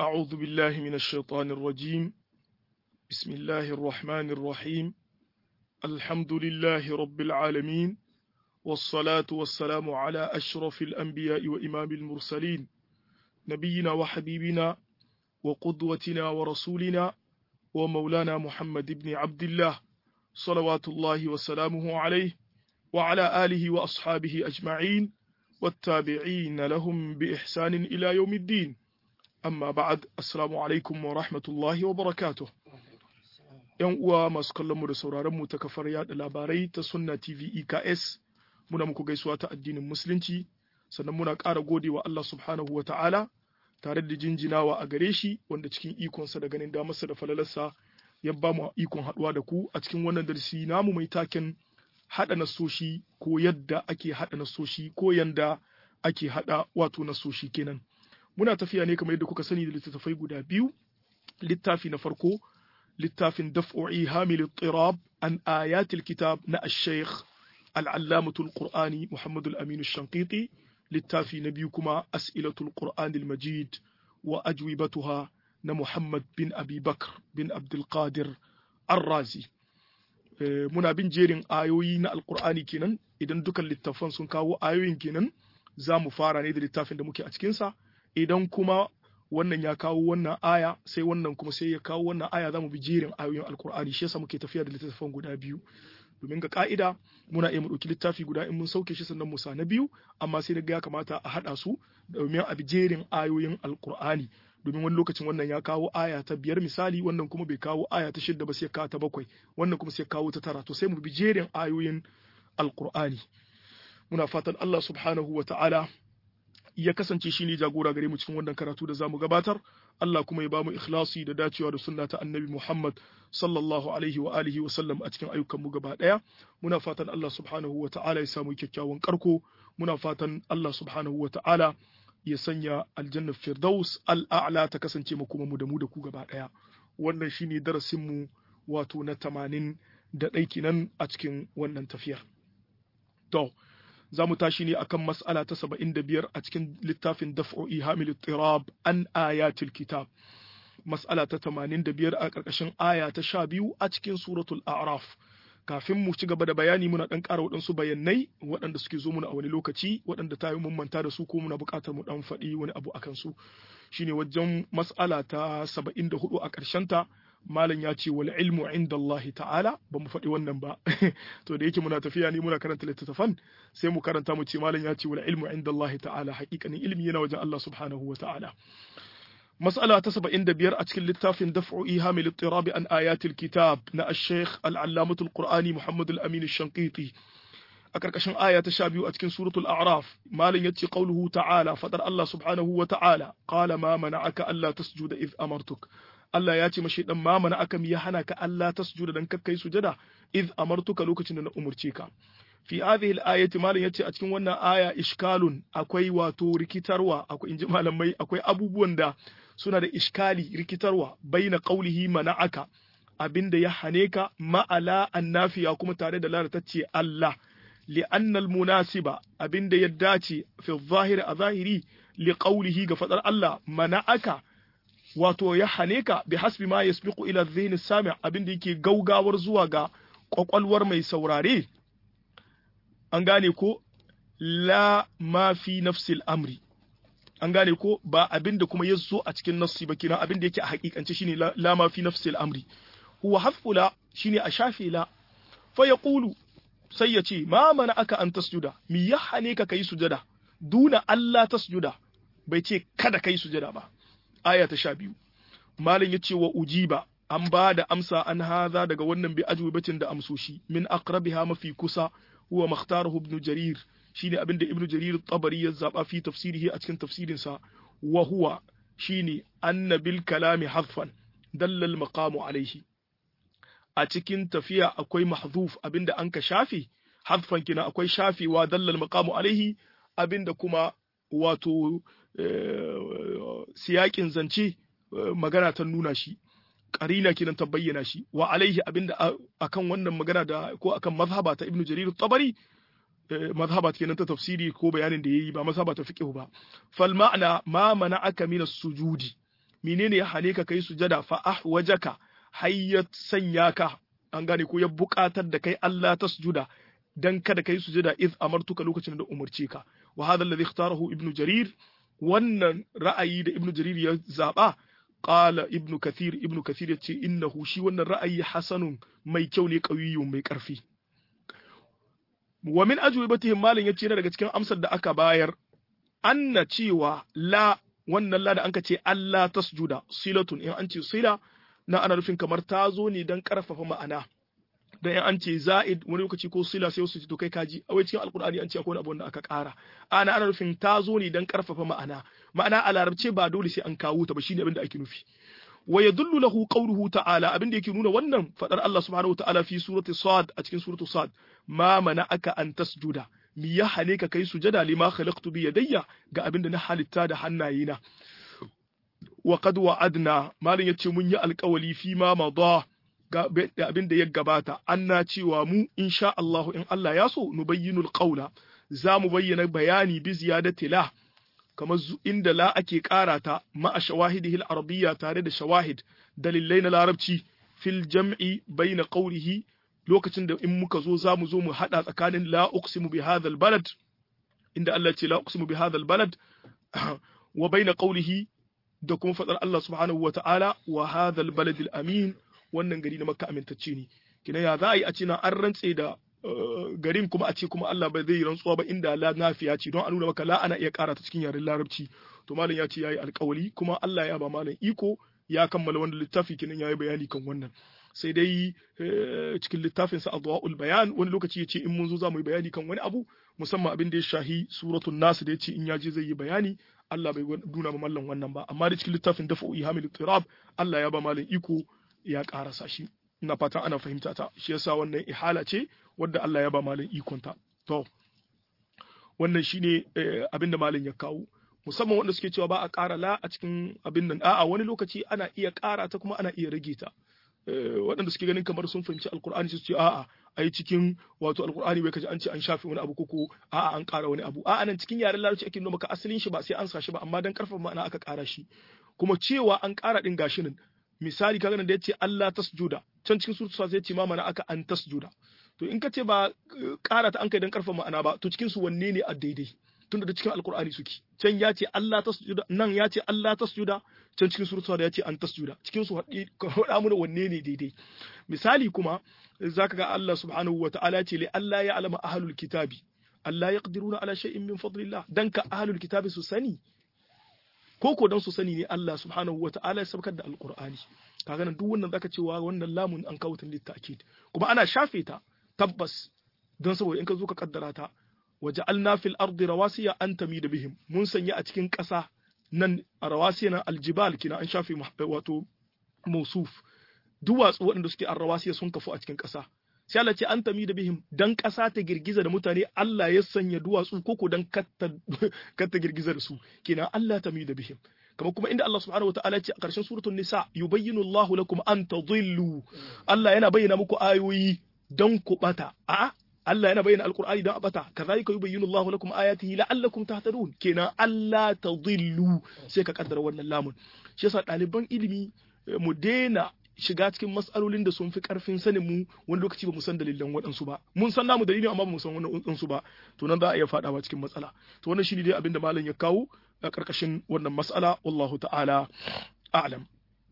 أعوذ بالله من الشيطان الرجيم بسم الله الرحمن الرحيم الحمد لله رب العالمين والصلاة والسلام على أشرف الأنبياء وإمام المرسلين نبينا وحبيبنا وقدوتنا ورسولنا ومولانا محمد بن عبد الله صلوات الله وسلامه عليه وعلى آله وأصحابه أجمعين والتابعين لهم بإحسان إلى يوم الدين amma ba'ad assalamu alaikum wa rahmatullahi wa barakatuh yan uwa masu kallon mu da sauraron mu ta kafar yada labarai ta sunna tv eks muna muku gaisuwa ta addinin musulunci sannan muna ƙara godewa Allah subhanahu wa ta'ala tare da jinjinawa a gare shi wanda cikin ikonsa da ganin damarsa da falalarsa ya ba mu ikon haɗuwa da ku a cikin wannan darasi namu mai taken haɗa nasoshi ko yadda ake haɗa nasoshi ko yanda ake haɗa wato nasoshi kenan muna tafiya ne kamar yadda kuka sani da littattafai guda biyu littafi na farko littafin daf'u'i hamil tirab an ayatil kitab na ash-shaykh al-allamatul qur'ani muhammad al-amin ash-shanqiti littafi na biyu kuma as'ilatul qur'an al-majid wa ajwibatuha na muhammad bin abi bakr bin abdul qadir ar-razi muna bin jerin ayoyi na alqur'ani kenan idan dukan littafan sun kawo ayoyin kenan za mu fara ne da littafin da muke a cikinsa idan kuma wannan ya kawo wannan aya sai wannan kuma sai ya kawo wannan aya za mu bi jerin ayoyin alkur'ani shi yasa muke tafiya da littattafan guda biyu domin ga ka'ida muna iya mu ɗauki littafi guda in mun sauke shi sannan mu sa na biyu amma sai daga ya kamata a haɗa su domin a bi jerin ayoyin alkur'ani domin wani lokacin wannan ya kawo aya ta biyar misali wannan kuma bai kawo aya ta shidda ba sai kawo ta bakwai wannan kuma sai kawo ta tara to sai mu bi jerin ayoyin alkur'ani muna fatan Allah subhanahu wa ta'ala ya kasance shi ne jagora gare mu cikin wannan karatu da zamu gabatar Allah kuma ya bamu ikhlasi da dacewa da sunna ta annabi Muhammad sallallahu alaihi wa alihi wa sallam a cikin ayyukan mu gaba daya muna fatan Allah subhanahu wa ta'ala ya samu kyakkyawan karko muna fatan Allah subhanahu wa ta'ala ya sanya aljanna firdaus al'a'la ta kasance mu kuma mu da mu da ku gaba daya wannan shine darasin mu wato na 80 da ɗai kenan a cikin wannan tafiyar to za mu tashi ne akan mas'ala ta saba'in da biyar a cikin littafin daf'o'i hamil tirab an ayatul kitab mas'ala ta tamanin da biyar a ƙarƙashin aya ta sha biyu a cikin suratul a'raf kafin mu ci gaba da bayani muna ɗan ƙara waɗansu bayanai waɗanda suke zo muna a wani lokaci waɗanda ta yi mun manta da su ko muna buƙatar mu ɗan faɗi wani abu akan su shine wajen mas'ala ta saba'in da hudu a ƙarshenta malam ya ce wal ilmu inda Allah ta'ala ba mu faɗi wannan ba to da yake muna tafiya ne muna karanta littattafan sai mu karanta mu ce malam ya ce wal ilmu inda Allah ta'ala haƙiƙanin ilmi yana wajen Allah subhanahu wa ta'ala mas'ala ta 75 a cikin littafin daf'u ihamil ittirabi an ayatil kitab na ash-shaykh al-allamatul qur'ani Muhammad al-Amin ash-Shanqiti a karkashin aya ta 12 a cikin suratul a'raf malam yace qauluhu ta'ala fadar Allah subhanahu wa ta'ala qala ma mana'aka alla tasjuda id amartuk Allah ya ce mashi dan ma mana aka ya hana ka Allah tasjuda dan kakkai sujada iz amartuka lokacin da na umurce ka fi hadhihi al-ayati malam yace a cikin wannan aya ishkalun akwai wato rikitarwa akwai inji malamai akwai abubuwan da suna da iskali rikitarwa baina qaulihi mana'aka abinda ya hane ka ma'ala annafiya kuma tare da lalatacce Allah li'anna al-munasiba abinda ya dace fi zahiri a zahiri li qaulihi ga fadar Allah mana'aka wato ya hane ka bi hasbi ma yasbiqu ila dhihni sami' abin da yake gaugawar zuwa ga kwakwalwar mai saurare an gane ko la ma fi nafsil amri an gane ko ba abin da kuma ya zo a cikin nassi ba kenan abin da yake a hakikance shine la ma fi nafsil amri huwa hasfu la shine a shafe la fa yaqulu sai ya ce ma mana aka an tasjuda mi ya hane ka kai sujada duna Allah tasjuda bai ce kada kai sujada ba aya ta sha biyu malam ya ce wa ujiba an ba da amsa an haza daga wannan bi ajwibatin da amsoshi min aqrabiha mafi kusa huwa makhtaruhu ibn jarir shine abin da ibn jarir tabari ya zaba fi tafsirihi a cikin tafsirin sa wa huwa shine anna bil kalami hadfan dalla al maqamu alayhi a cikin tafiya akwai mahdhuf abinda an ka shafe hadfan kina akwai shafewa dalla al maqamu alayhi abinda kuma wato siyakin zance magana ta nuna shi karina kenan ta bayyana shi wa alaihi abinda akan wannan magana da ko akan mazhaba ta ibnu jarir tabari mazhaba kenan ta tafsiri ko bayanin da yayi ba mazhaba ta fiqh ba fal ma'ana ma mana'aka min as-sujudi menene ya hane ka kai sujada fa ahwajaka hayyat sanya ka an gane ko ya buƙatar da kai Allah tasjuda dan kada kai sujada iz amartuka lokacin da umarce ka wa hadha alladhi ikhtarahu ibnu jarir wannan ra'ayi da ibnu jarir ya zaba qala ibnu kathir ibnu kathir ya ce innahu shi wannan ra'ayi hasanun mai kyau ne qawiyyun mai karfi wa min ajwibatihim malin yace daga cikin amsar da aka bayar anna cewa la wannan la da anka ce Allah tasjuda silatun in an ce sila na ana nufin kamar ta zo ne don karfafa ma'ana dan in an ce za'id wani lokaci ko sila sai su ce to kai kaji a wai cikin alkur'ani an ce akwai abu da aka ƙara ana ana nufin ta zo ne don karfafa ma'ana ma'ana a larabce ba dole sai an kawo ta ba shine abin da ake nufi wa yadullu lahu qawluhu ta'ala abin da yake nuna wannan fadar Allah subhanahu wa ta'ala fi surati sad a cikin suratu sad ma aka an tasjuda mi ya hane ka kai sujada lima khalaqtu bi yadayya ga abin da na halitta da hannayena wa qad wa'adna malin yace mun yi alƙawali fi ma madha ga abin da ya gabata anna cewa mu insha Allah in Allah ya so nubayyinul qawla za mu bayyana bayani bi ziyadati la kamar inda la ake ƙara ta ma'a shawahidihi al-arabiyya tare da shawahid dalilai na larabci fil jam'i baina qawlihi lokacin da in muka zo za mu zo mu hada tsakanin la uqsimu bi hadha balad inda Allah ce la uqsimu bi hadha balad wa baina qawlihi da kuma fadar Allah subhanahu wa ta'ala wa hadha al-balad al-amin wannan gari na Makka amintacce ne kina ya za a yi a ce na an rantse da garin kuma a ce kuma Allah bai zai rantsuwa ba inda la nafiya ce don a nuna maka la ana iya ƙara ta cikin yaren larabci to malam ya ce yayi alƙawali kuma Allah ya ba malam iko ya kammala wannan littafi kinan yayi bayani kan wannan sai dai cikin littafin sa adwaul bayan wani lokaci ya ce in mun zo za mu yi bayani kan wani abu musamman abin da ya shahi suratul nas da ya ce in ya je zai yi bayani Allah bai nuna ma mallan wannan ba amma da cikin littafin dafa'u ihamil tirab Allah ya ba malam iko ya ƙarasa shi ina fatan ana fahimta ta shi yasa wannan ihala ce wadda Allah ya ba malin ikonta to wannan shine abin da malin ya kawo musamman wanda suke cewa ba a ƙara la a cikin abin nan a'a wani lokaci ana iya ƙara ta kuma ana iya rage ta waɗanda suke ganin kamar sun fahimci alkur'ani su ce a'a ai cikin wato alkur'ani bai kaji an ce an shafe wani abu koko a'a an ƙara wani abu a'a nan cikin yaren larabci ake nuna maka asalin shi ba sai an sa shi ba amma dan karfafa ma'ana aka ƙara shi kuma cewa an ƙara din gashi nan misali kaga nan da yace Allah tasjuda can cikin suratul sa yace ma mana aka an tasjuda to in ka ce ba ƙara ta an kai dan karfa ma'ana ba to cikin su wanne ne a daidai tunda da cikin alkur'ani suke can ya ce Allah tasjuda nan ya ce Allah tasjuda can cikin suratul sa ya ce an tasjuda cikin su haɗa mu wanne ne daidai misali kuma zaka ga Allah subhanahu wa ta'ala ce li Allah ya alama ahlul kitabi Allah yaqdiruna ala shay'in min fadlillah dan ka ahlul kitabi su sani ko ko dan su sani ne Allah subhanahu wa ta'ala ya sabkar da alqur'ani kaga nan duk wannan zaka cewa wannan lamun an kawo ta litakid kuma ana shafe ta tabbas don saboda in ka zo ka kaddara ta waja'alna fil ardi rawasiya an tamida bihim mun sanya a cikin ƙasa nan a rawasiya nan aljibal kina an shafe wato mausuf duwatsu waɗanda suke a rawasiya sun kafu a cikin ƙasa sai Allah ce an tami da bihim dan ƙasa ta girgiza da mutane Allah ya sanya duwatsu koko dan katta girgiza da su kenan Allah tami da bihim kama kuma inda Allah subhanahu wa ta'ala ce a ƙarshen suratul nisa yubayyinu Allahu lakum an tadhillu Allah yana bayyana muku ayoyi dan ku bata a Allah yana bayyana alqur'ani dan a bata kazalika yubayyinu Allahu lakum ayatihi la'allakum tahtadun kenan Allah tadhillu sai ka kaddara wannan lamun shi yasa ɗaliban ilimi mu daina shiga cikin matsalolin da sun fi karfin sanin mu wani lokaci ba mu san dalilan waɗansu ba mun san namu dalilin amma ba mu san wani waɗansu ba to nan za a iya faɗawa cikin matsala to wannan shine dai abin da malam ya kawo a ƙarƙashin wannan mas'ala wallahu ta'ala a'lam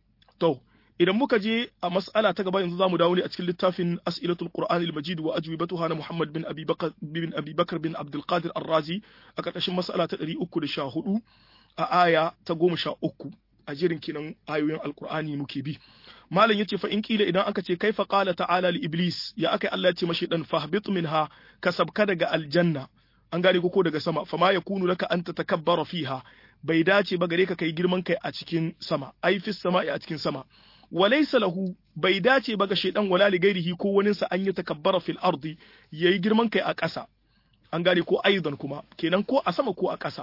to idan muka je a mas'ala ta gaba yanzu zamu dawo ne a cikin littafin as'ilatul qur'an al-majid wa ajwibatuha na muhammad bin abi bakr bin abi bakr bin abdul qadir ar-razi a ƙarƙashin mas'ala ta 314 a aya ta 13 a jerin kinan ayoyin alqur'ani muke bi malam yace fa in kila idan aka ce kaifa qala ta'ala li iblis ya aka Allah ya ce mashi dan fahbit minha kasabka daga aljanna an gane ko daga sama fama yakunu laka an tatakabbara fiha bai dace ba gare ka kai girman kai a cikin sama ai fis sama'i a cikin sama walaysa lahu bai dace ba ga shaydan wala li gairihi ko wani sa an yi takabbara fil ardi yayi girman kai a ƙasa an gane ko aidan kuma kenan ko a sama ko a ƙasa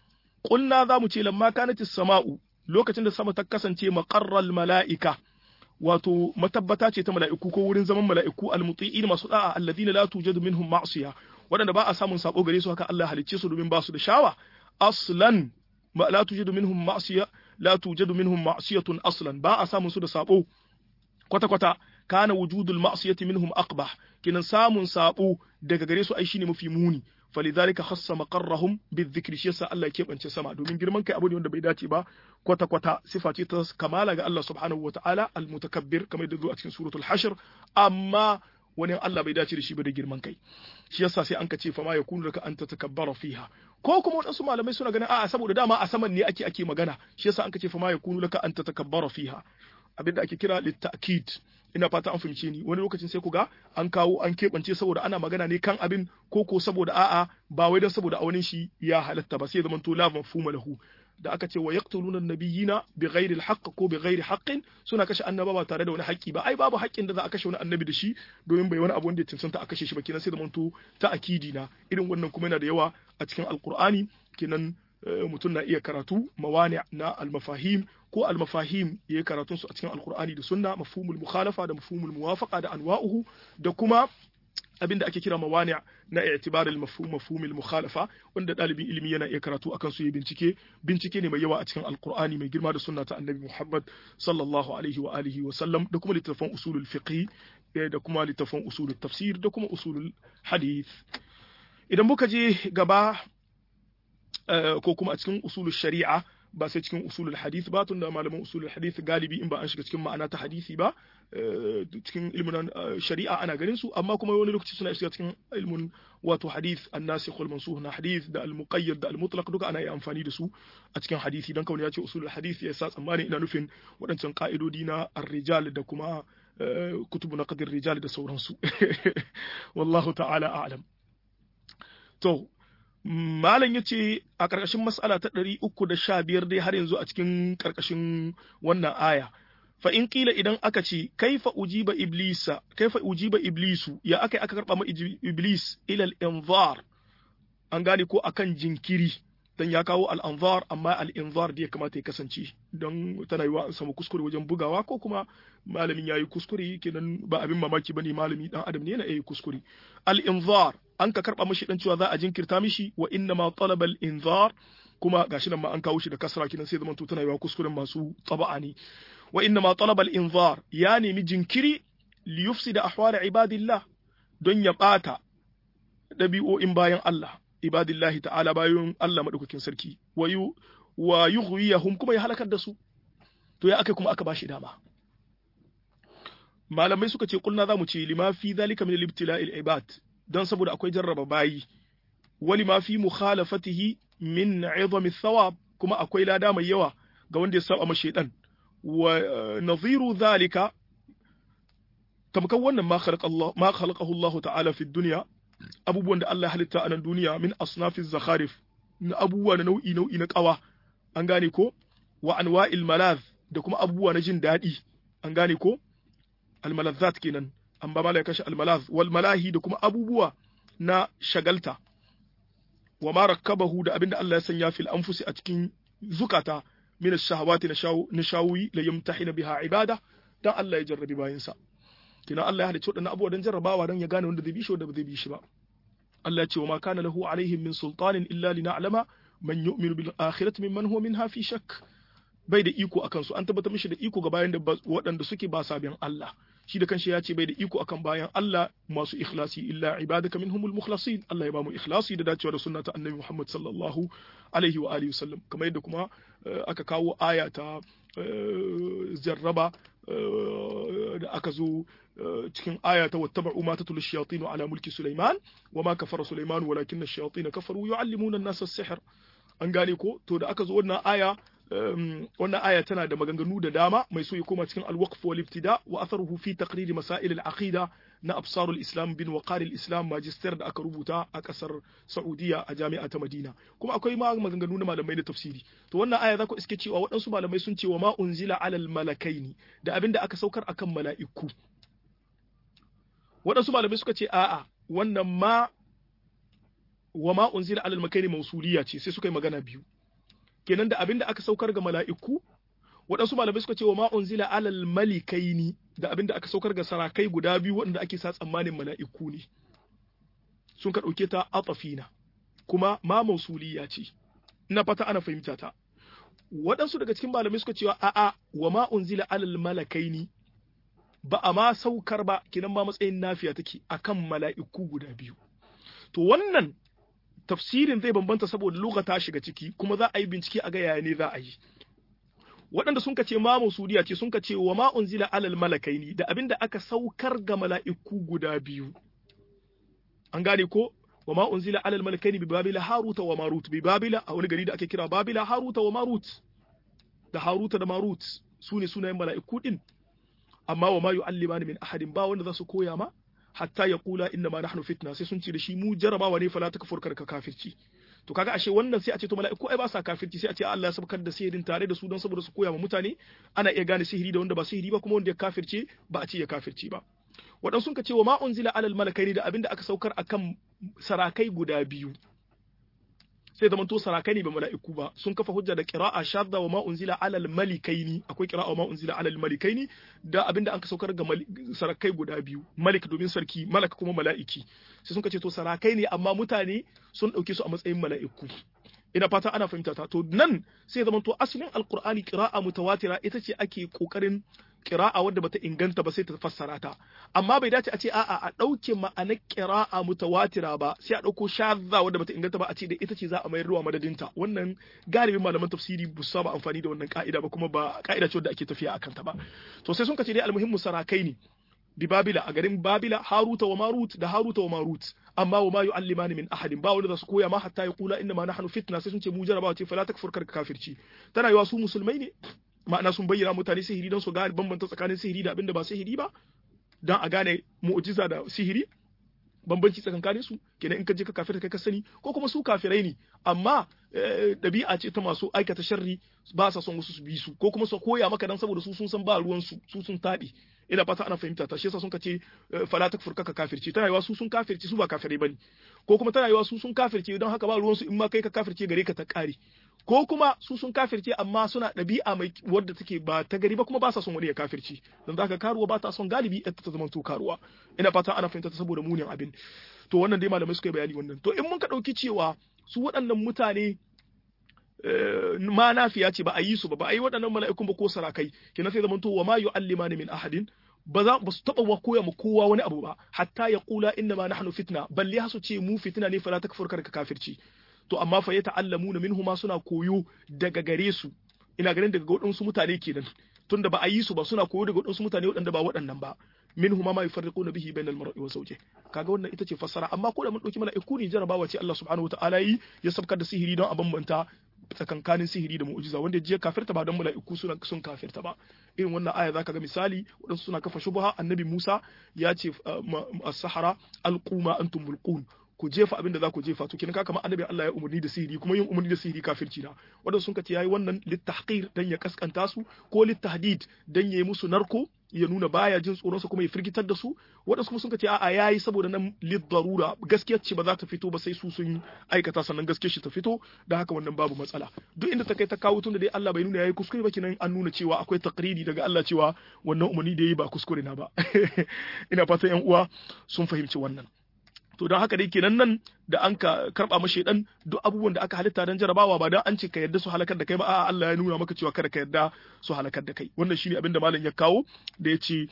qulna za mu ce lamma kanatis sama'u lokacin da sama ta kasance maqarral mala'ika wato matabbata ce ta mala'iku ko wurin zaman mala'iku almuti'in masu da'a alladhina la tujadu minhum ma'siya waɗanda ba a samun sako gare su haka Allah halicce su domin ba su da shawa aslan ma la tujadu minhum ma'siya la tujadu minhum ma'siyatun aslan ba a samun su da sabo kwata kwata kana wujudul ma'siyati minhum aqbah kinan samun sabo daga gare su ai shine mafi muni falidhalika khassa maqarrahum bizikri shi yasa Allah ya kebance sama domin girman kai abu ne wanda bai dace ba kwata kwata sifa ce ta kamala ga Allah subhanahu wataala almutakabbir kamar da zo a cikin suratul hashr amma wani Allah bai dace da shi ba da girman kai shi yasa sai an ka ce fa ma yakunu laka an tatakabbara fiha ko kuma wadansu malamai suna ganin a'a saboda dama a saman ne ake ake magana shi yasa an ka ce fa ma yakunu laka an tatakabbara fiha abinda ake kira litta'kid ina fata an fahimce ni wani lokacin sai ku ga an kawo an keɓance saboda ana magana ne kan abin ko ko saboda a'a ba wai don saboda aunin shi ya halatta ba sai zaman to la mafhuma lahu da aka ce wa yaqtuluna nabiyina bi ghairi al ko bi ghairi haqqin suna kashe annaba ba tare da wani haƙƙi ba ai babu haƙƙin da za a kashe wani annabi da shi domin bai wani abu wanda ya cancanta a kashe shi ba kenan sai zaman to ta akidi na irin wannan kuma yana da yawa a cikin alqur'ani kenan mutum na iya karatu mawani na almafahim ko almafahim ya yi karatun su a cikin alkur'ani da sunna mafhumul mukhalafa da mafhumul muwafaqa da anwa'uhu da kuma abin da ake kira mawani na i'tibaril mafhum mafhumul mukhalafa wanda dalibin ilimi yana iya karatu akan su ya bincike bincike ne mai yawa a cikin alkur'ani mai girma da sunna ta annabi Muhammad sallallahu alaihi wa alihi wa sallam da kuma littafan usulul fiqh da kuma littafan usulul tafsir da kuma usulul hadith idan muka je gaba ko kuma a cikin usulul shari'a ba sai cikin usulul hadith ba tunda malaman usulul hadith galibi in ba an shiga cikin ma'ana ta hadisi ba cikin ilmin shari'a ana ganin su amma kuma wani lokaci suna shiga cikin ilmin wato hadith an-nasikh wal mansukh na hadith da al-muqayyad da al-mutlaq duka ana yi amfani da su a cikin hadisi dan kawai ya ce usulul hadith ya sa tsammani ina nufin waɗancan ka'idodi na ar-rijal da kuma kutubu na qadir rijal da sauransu wallahu ta'ala a'lam to Malam ya ce a ƙarƙashin mas'ala ta ɗari uku da sha biyar dai har yanzu a cikin ƙarƙashin wannan aya. Fa in ƙila idan aka ce, kaifa ujiba iblisa, kaifa ujiba iblisu, ya aka aka karɓa ma iblis ilal inzar, an gane ko akan jinkiri, dan ya kawo al'anzar amma al'inzar da ya kamata ya kasance, don tana yi wa an samu kuskure wajen bugawa ko kuma malamin ya yi kuskure kenan ba abin mamaki ba ne malami ɗan adam ne yana iya kuskure. Al'inzar an ka karba mishi dan cewa za a jinkirta mishi wa inna ma talaba al-inzar kuma gashi nan ma an kawo shi da kasra kinan sai zaman to tana yawa kuskuren masu taba'a ne wa inna ma talaba al-inzar ya nemi jinkiri li yufsida ahwal ibadillah don ya bata dabi'o'in bayan Allah ibadillahi ta'ala bayan Allah madaukakin sarki wa yu wa yughwiyahum kuma ya halakar da su to ya aka kuma aka bashi dama malamai suka ce kulna zamu ce lima fi zalika min al-ibtila'il ibad don saboda akwai jarraba bayi wali ma fi mukhalafatihi min izami thawab kuma akwai lada mai yawa ga wanda ya saba ma shaytan wa nadhiru zalika tamkan wannan ma khalaqa Allah ma khalaqahu Allah ta'ala fi dunya abubuwan da Allah ya halitta a nan duniya min asnafiz zakharif na abubuwa na nau'i nau'i na kawa an gane ko wa anwa'il malaz da kuma abubuwa na jin daɗi an gane ko almalazzat kenan an ba malaka shi almalaz wal malahi da kuma abubuwa na shagalta wa ma rakkabahu da abinda Allah ya sanya fil anfusi a cikin zukata min ash-shahawati na shawi la yamtahina biha ibada dan Allah ya jarrabi bayinsa kina Allah ya halicci wadannan abubuwa dan jarrabawa dan ya gane wanda zai bi shi wanda ba zai bi shi ba Allah ya ce wa ma kana lahu alaihim min sultanin illa lina'lama man yu'minu bil akhirati mimman huwa minha fi shakk bai da iko akan su an tabbatar mishi da iko ga bayan da waɗanda suke ba sabiyan Allah shi da kanshi ya ce bai da iko akan bayan Allah masu ikhlasi illa ibadaka minhumul mukhlasin Allah ya ba mu ikhlasi da dacewa da sunna ta annabi Muhammad sallallahu alaihi wa alihi wasallam kamar yadda kuma aka kawo aya ta jarraba da aka zo cikin aya ta wattaba'u ma tatul shayatin ala mulki Sulaiman wa ma kafara Sulaiman walakinna ash-shayatin kafaru yu'allimuna an-nasa as-sihr an gane ko to da aka zo wannan aya wannan aya tana da maganganu da dama mai so ya koma cikin al-waqf wal ibtida wa atharuhu fi taqrir masail al-aqida na absarul islam bin waqar al-islam magister da aka rubuta a kasar Saudiya a jami'a ta Madina kuma akwai ma maganganu na malamai na tafsiri to wannan aya za ku iske cewa waɗansu malamai sun ce wa ma unzila alal malakaini da abinda aka saukar akan mala'iku waɗansu malamai suka ce a'a wannan ma wa ma unzila alal makaini mausuliya ce sai suka yi magana biyu kenan da abinda aka saukar ga mala'iku waɗansu malamai suka ce wa ma unzila alal malikaini da abinda aka saukar ga sarakai guda biyu waɗanda ake sa tsammanin mala'iku ne sun ka ɗauke ta atafina kuma ma mausuliya ce ina fata ana fahimta ta waɗansu daga cikin malamai suka cewa a'a wa ma unzila alal malakaini ba a ma saukar ba kinan ma matsayin nafiya take akan mala'iku guda biyu to wannan tafsirin zai bambanta saboda lugha ta shiga ciki kuma za a yi bincike a ga yaya ne za a yi waɗanda sun ce ma musudiya ce sun ce wa ma unzila alal malakaini da abinda aka saukar ga mala'iku guda biyu an gane ko wa ma unzila alal malakaini bi babila haruta wa marut bi babila a wani gari da ake kira babila haruta wa marut da haruta da marut su ne sunayen mala'iku din amma wa ma yu'allimani min ahadin ba wanda za su koya ma hatta ya kula inna ma nahnu fitna sai sun ce da shi mu jarabawa ne fala takfur ka kafirci to kaga ashe wannan sai a ce to mala'iku ai ba sa kafirci sai a ce Allah ya sabkar da sihirin tare da su don saboda su koya ma mutane ana iya gane sihiri da wanda ba sihiri ba kuma wanda ya kafirce ba a ce ya kafirci ba waɗansu sun ka ce wa ma unzila alal malakaini da abinda aka saukar akan sarakai guda biyu sai zaman to sarakai ne ba mala'iku ba sun kafa hujja da qira'a shadda wa ma unzila alal malikaini akwai qira'a wa ma unzila alal malikaini da abinda aka saukar ga sarakai guda biyu malik domin sarki malak kuma mala'iki sai sun ce to sarakai ne amma mutane sun dauke su a matsayin mala'iku ina fata ana fahimta ta to nan sai zaman to asalin alqur'ani qira'a mutawatira ita ce ake kokarin qira'a wadda bata inganta ba sai ta fassara ta amma bai dace a ce a'a a dauke ma'anar qira'a mutawatira ba sai a dauko shadda wadda bata inganta ba a ce da ita ce za a mayar ruwa madadinta wannan galibin malaman tafsiri bu saba amfani da wannan ka'ida ba kuma ba ka'ida ce wadda ake tafiya akan ta ba to sai sun kace dai almuhimmu sarakai ne bi babila a garin babila haruta wa marut da haruta wa marut amma wa ma yu'allimani min ahadin ba wanda za su koya ma hatta ya kula inna ma nahnu fitna sai sun ce mu jarabawa ce fala takfur kar kafirci tana yiwa su musulmai ne ma'ana sun bayyana mutane sihiri don su gane bambanta tsakanin sihiri da abinda ba sihiri ba don a gane mu'jiza da sihiri bambanci tsakankanin su kenan in ka je ka kafirta kai ka sani ko kuma su kafirai ne amma ɗabi'a ce ta masu aikata sharri ba sa son wasu su bi su ko kuma su koya maka dan saboda su sun san ba ruwan su su sun taɓe ina fata ana fahimta ta shi yasa sun kace fala takfur ka kafirce tana yiwa su sun kafirce su ba kafirai bane ko kuma tana yiwa su sun kafirce don haka ba ruwan su in ma kai ka kafirce gare ka ta kare ko kuma su sun kafirce amma suna ɗabi'a mai wadda take ba ta gari ba kuma ba sa son wani ya kafirci don zaka karuwa ba ta son galibi ta ta zama to karuwa ina fata ana fahimta ta saboda munin abin to wannan dai malamai suka yi bayani wannan to in mun ka ɗauki cewa su waɗannan mutane ma nafiya ce ba a yi su ba ba a yi waɗannan mala'ikun ba ko sarakai kina sai zamanto wa ma yu'allimani min ahadin ba za ba su taba wa koya mu kowa wani abu ba hatta ya kula inna ma nahnu fitna balle hasu ce mu fitna ne fala takfur ka kafirci to amma fa ya ta'allamuna minhu ma suna koyo daga gare su ina ganin daga waɗansu mutane kenan tunda ba a yi su ba suna koyo daga waɗansu mutane waɗanda ba waɗannan ba minhu ma yufarriquna bihi bainal mar'i wa zawjihi kaga wannan ita ce fassara amma ko da mun dauki mala'iku ne jarabawa ce Allah subhanahu wataala yi ya sabkar da sihiri don a bambanta tsakankanin sihiri da mu'jiza wanda je kafirta ba don mala'iku suna sun kafirta ba irin wannan aya zaka ga misali wadansu suna kafa shubha annabi Musa ya ce as-sahara alquma antum mulqun ku jefa abin da za ku jefa to kin ka kamar annabi Allah ya umarni da sihiri kuma yin umarni da sihiri kafirci na wadanda sun kace yayi wannan littahqir dan ya kaskanta su ko littahdid dan yayi musu narko ya nuna baya jin tsoron su kuma ya firgitar da su wadansu kuma sun kace a'a yayi saboda nan darura gaskiyar ce ba za ta fito ba sai su sun aikata sannan gaskiyar shi ta fito da haka wannan babu matsala duk inda ta kai ta kawo tun da dai Allah bai nuna yayi kuskure ba kinan an nuna cewa akwai taqriri daga Allah cewa wannan umarni da yayi ba kuskure na ba ina fatan yan uwa sun fahimci wannan to don haka dai kenan nan da an ka karba mashi dan duk abubuwan da aka halitta dan jarabawa ba dan an ce ka yarda su halakar da kai ba a'a Allah ya nuna maka cewa kada ka yarda su halakar da kai wannan shine abin da malam ya kawo da yace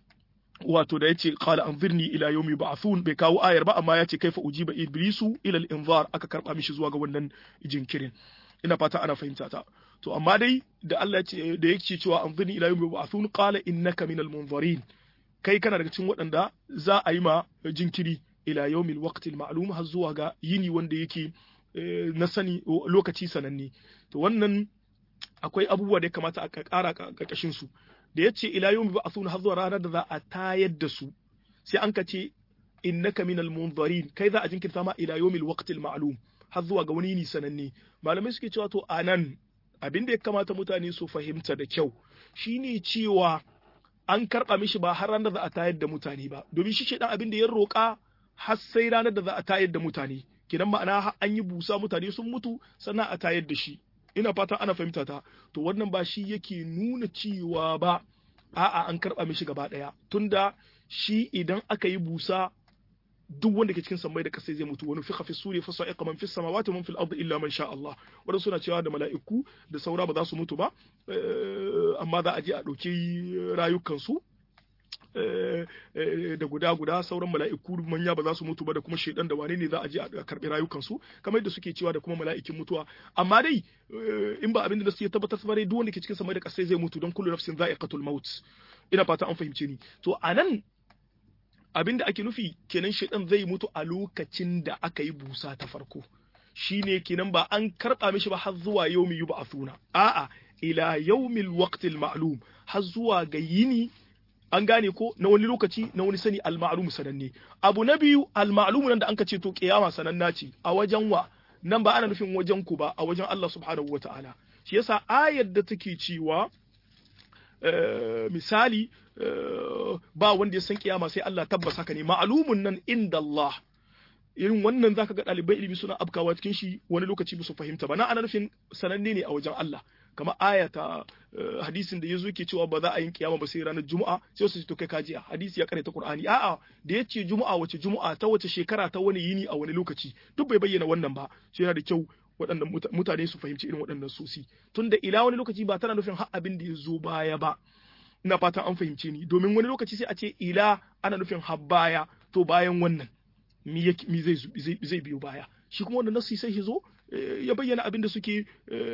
wato da yace qala anzirni ila yawmi ba'thun bai kawo ayar ba amma yace kaifa ujiba iblisu ila al-inzar aka karba mishi zuwa ga wannan jinkirin ina fata ana fahimta ta to amma dai da Allah ya ce da yake cewa anzirni ila yawmi ba'thun qala innaka minal munzirin kai kana daga cikin waɗanda za a yi ma jinkiri ila yawmil waqtil ma'lum har zuwa ga yini wanda yake na sani lokaci sananne to wannan akwai abubuwa da ya kamata a ƙara ƙarƙashin su da yace ila yawmi ba'thuna har zuwa ranar da za a tayar da su sai an ka ce innaka minal munzarin kai za a jinkirta ma ila yawmil waqtil ma'lum har zuwa ga wani yini sananne malamai suke cewa to anan abin da ya kamata mutane su fahimta da kyau shine cewa an karɓa mishi ba har ranar da za a tayar da mutane ba domin shi dan abin da ya roƙa har sai ranar da za a tayar da mutane kidan ma'ana an yi busa mutane sun mutu sannan a tayar da shi ina fatan ana fahimta ta to wannan ba shi yake nuna cewa ba a'a an karɓa mishi gaba ɗaya tunda shi idan aka yi busa duk wanda ke cikin sammai da ƙasa zai mutu wani fiqa fi suri fa sa'iqa man fis samawati man fil ardi illa man sha Allah wanda suna cewa da mala'iku da saura ba za su mutu ba amma za a je a ɗauki rayukansu da guda guda sauran mala'iku manya ba za su mutu ba da kuma shaidan da wane ne za a je a karɓi rayukansu kamar yadda suke cewa da kuma mala'ikin mutuwa amma dai in ba abin da su ya tabbatar ba dai duk wanda ke cikin samai da ƙasai zai mutu don kullu nafsin za'iqatul maut ina fata an fahimce ni to anan abin da ake nufi kenan shaidan zai mutu a lokacin da aka yi busa ta farko shine kenan ba an karɓa mishi ba har zuwa yaumi yub'athuna a'a ila yaumil waqtil ma'lum har zuwa ga yini an gane ko na wani lokaci na wani sani al-ma'lum sananne abu na biyu al-ma'lum nan da anka ce to kiyama sananna ce a wajen wa nan ba ana nufin wajen ku ba a wajen Allah subhanahu wata'ala shi yasa ayar da take cewa misali ba wanda ya san kiyama sai Allah tabbas haka ne ma'lumun nan inda Allah irin wannan zaka ga ɗalibai ilimi suna afkawa cikin shi wani lokaci ba su fahimta ba na ana nufin sananne ne a wajen Allah kamar aya ta hadisin da yazo yake cewa ba za a yin kiyama ba sai ranar juma'a sai su ce to kai kajiya hadisi ya karanta qur'ani a'a da yace juma'a wace juma'a ta wace shekara ta wani yini a wani lokaci duk bai bayyana wannan ba sai yana da kyau waɗannan mutane su fahimci irin waɗannan sosi tunda ila wani lokaci ba tana nufin har abin da ya zo baya ba ina fatan an fahimce ni domin wani lokaci sai a ce ila ana nufin har baya to bayan wannan mi zai biyo baya shi kuma wannan nasi sai zo ya bayyana abin da suke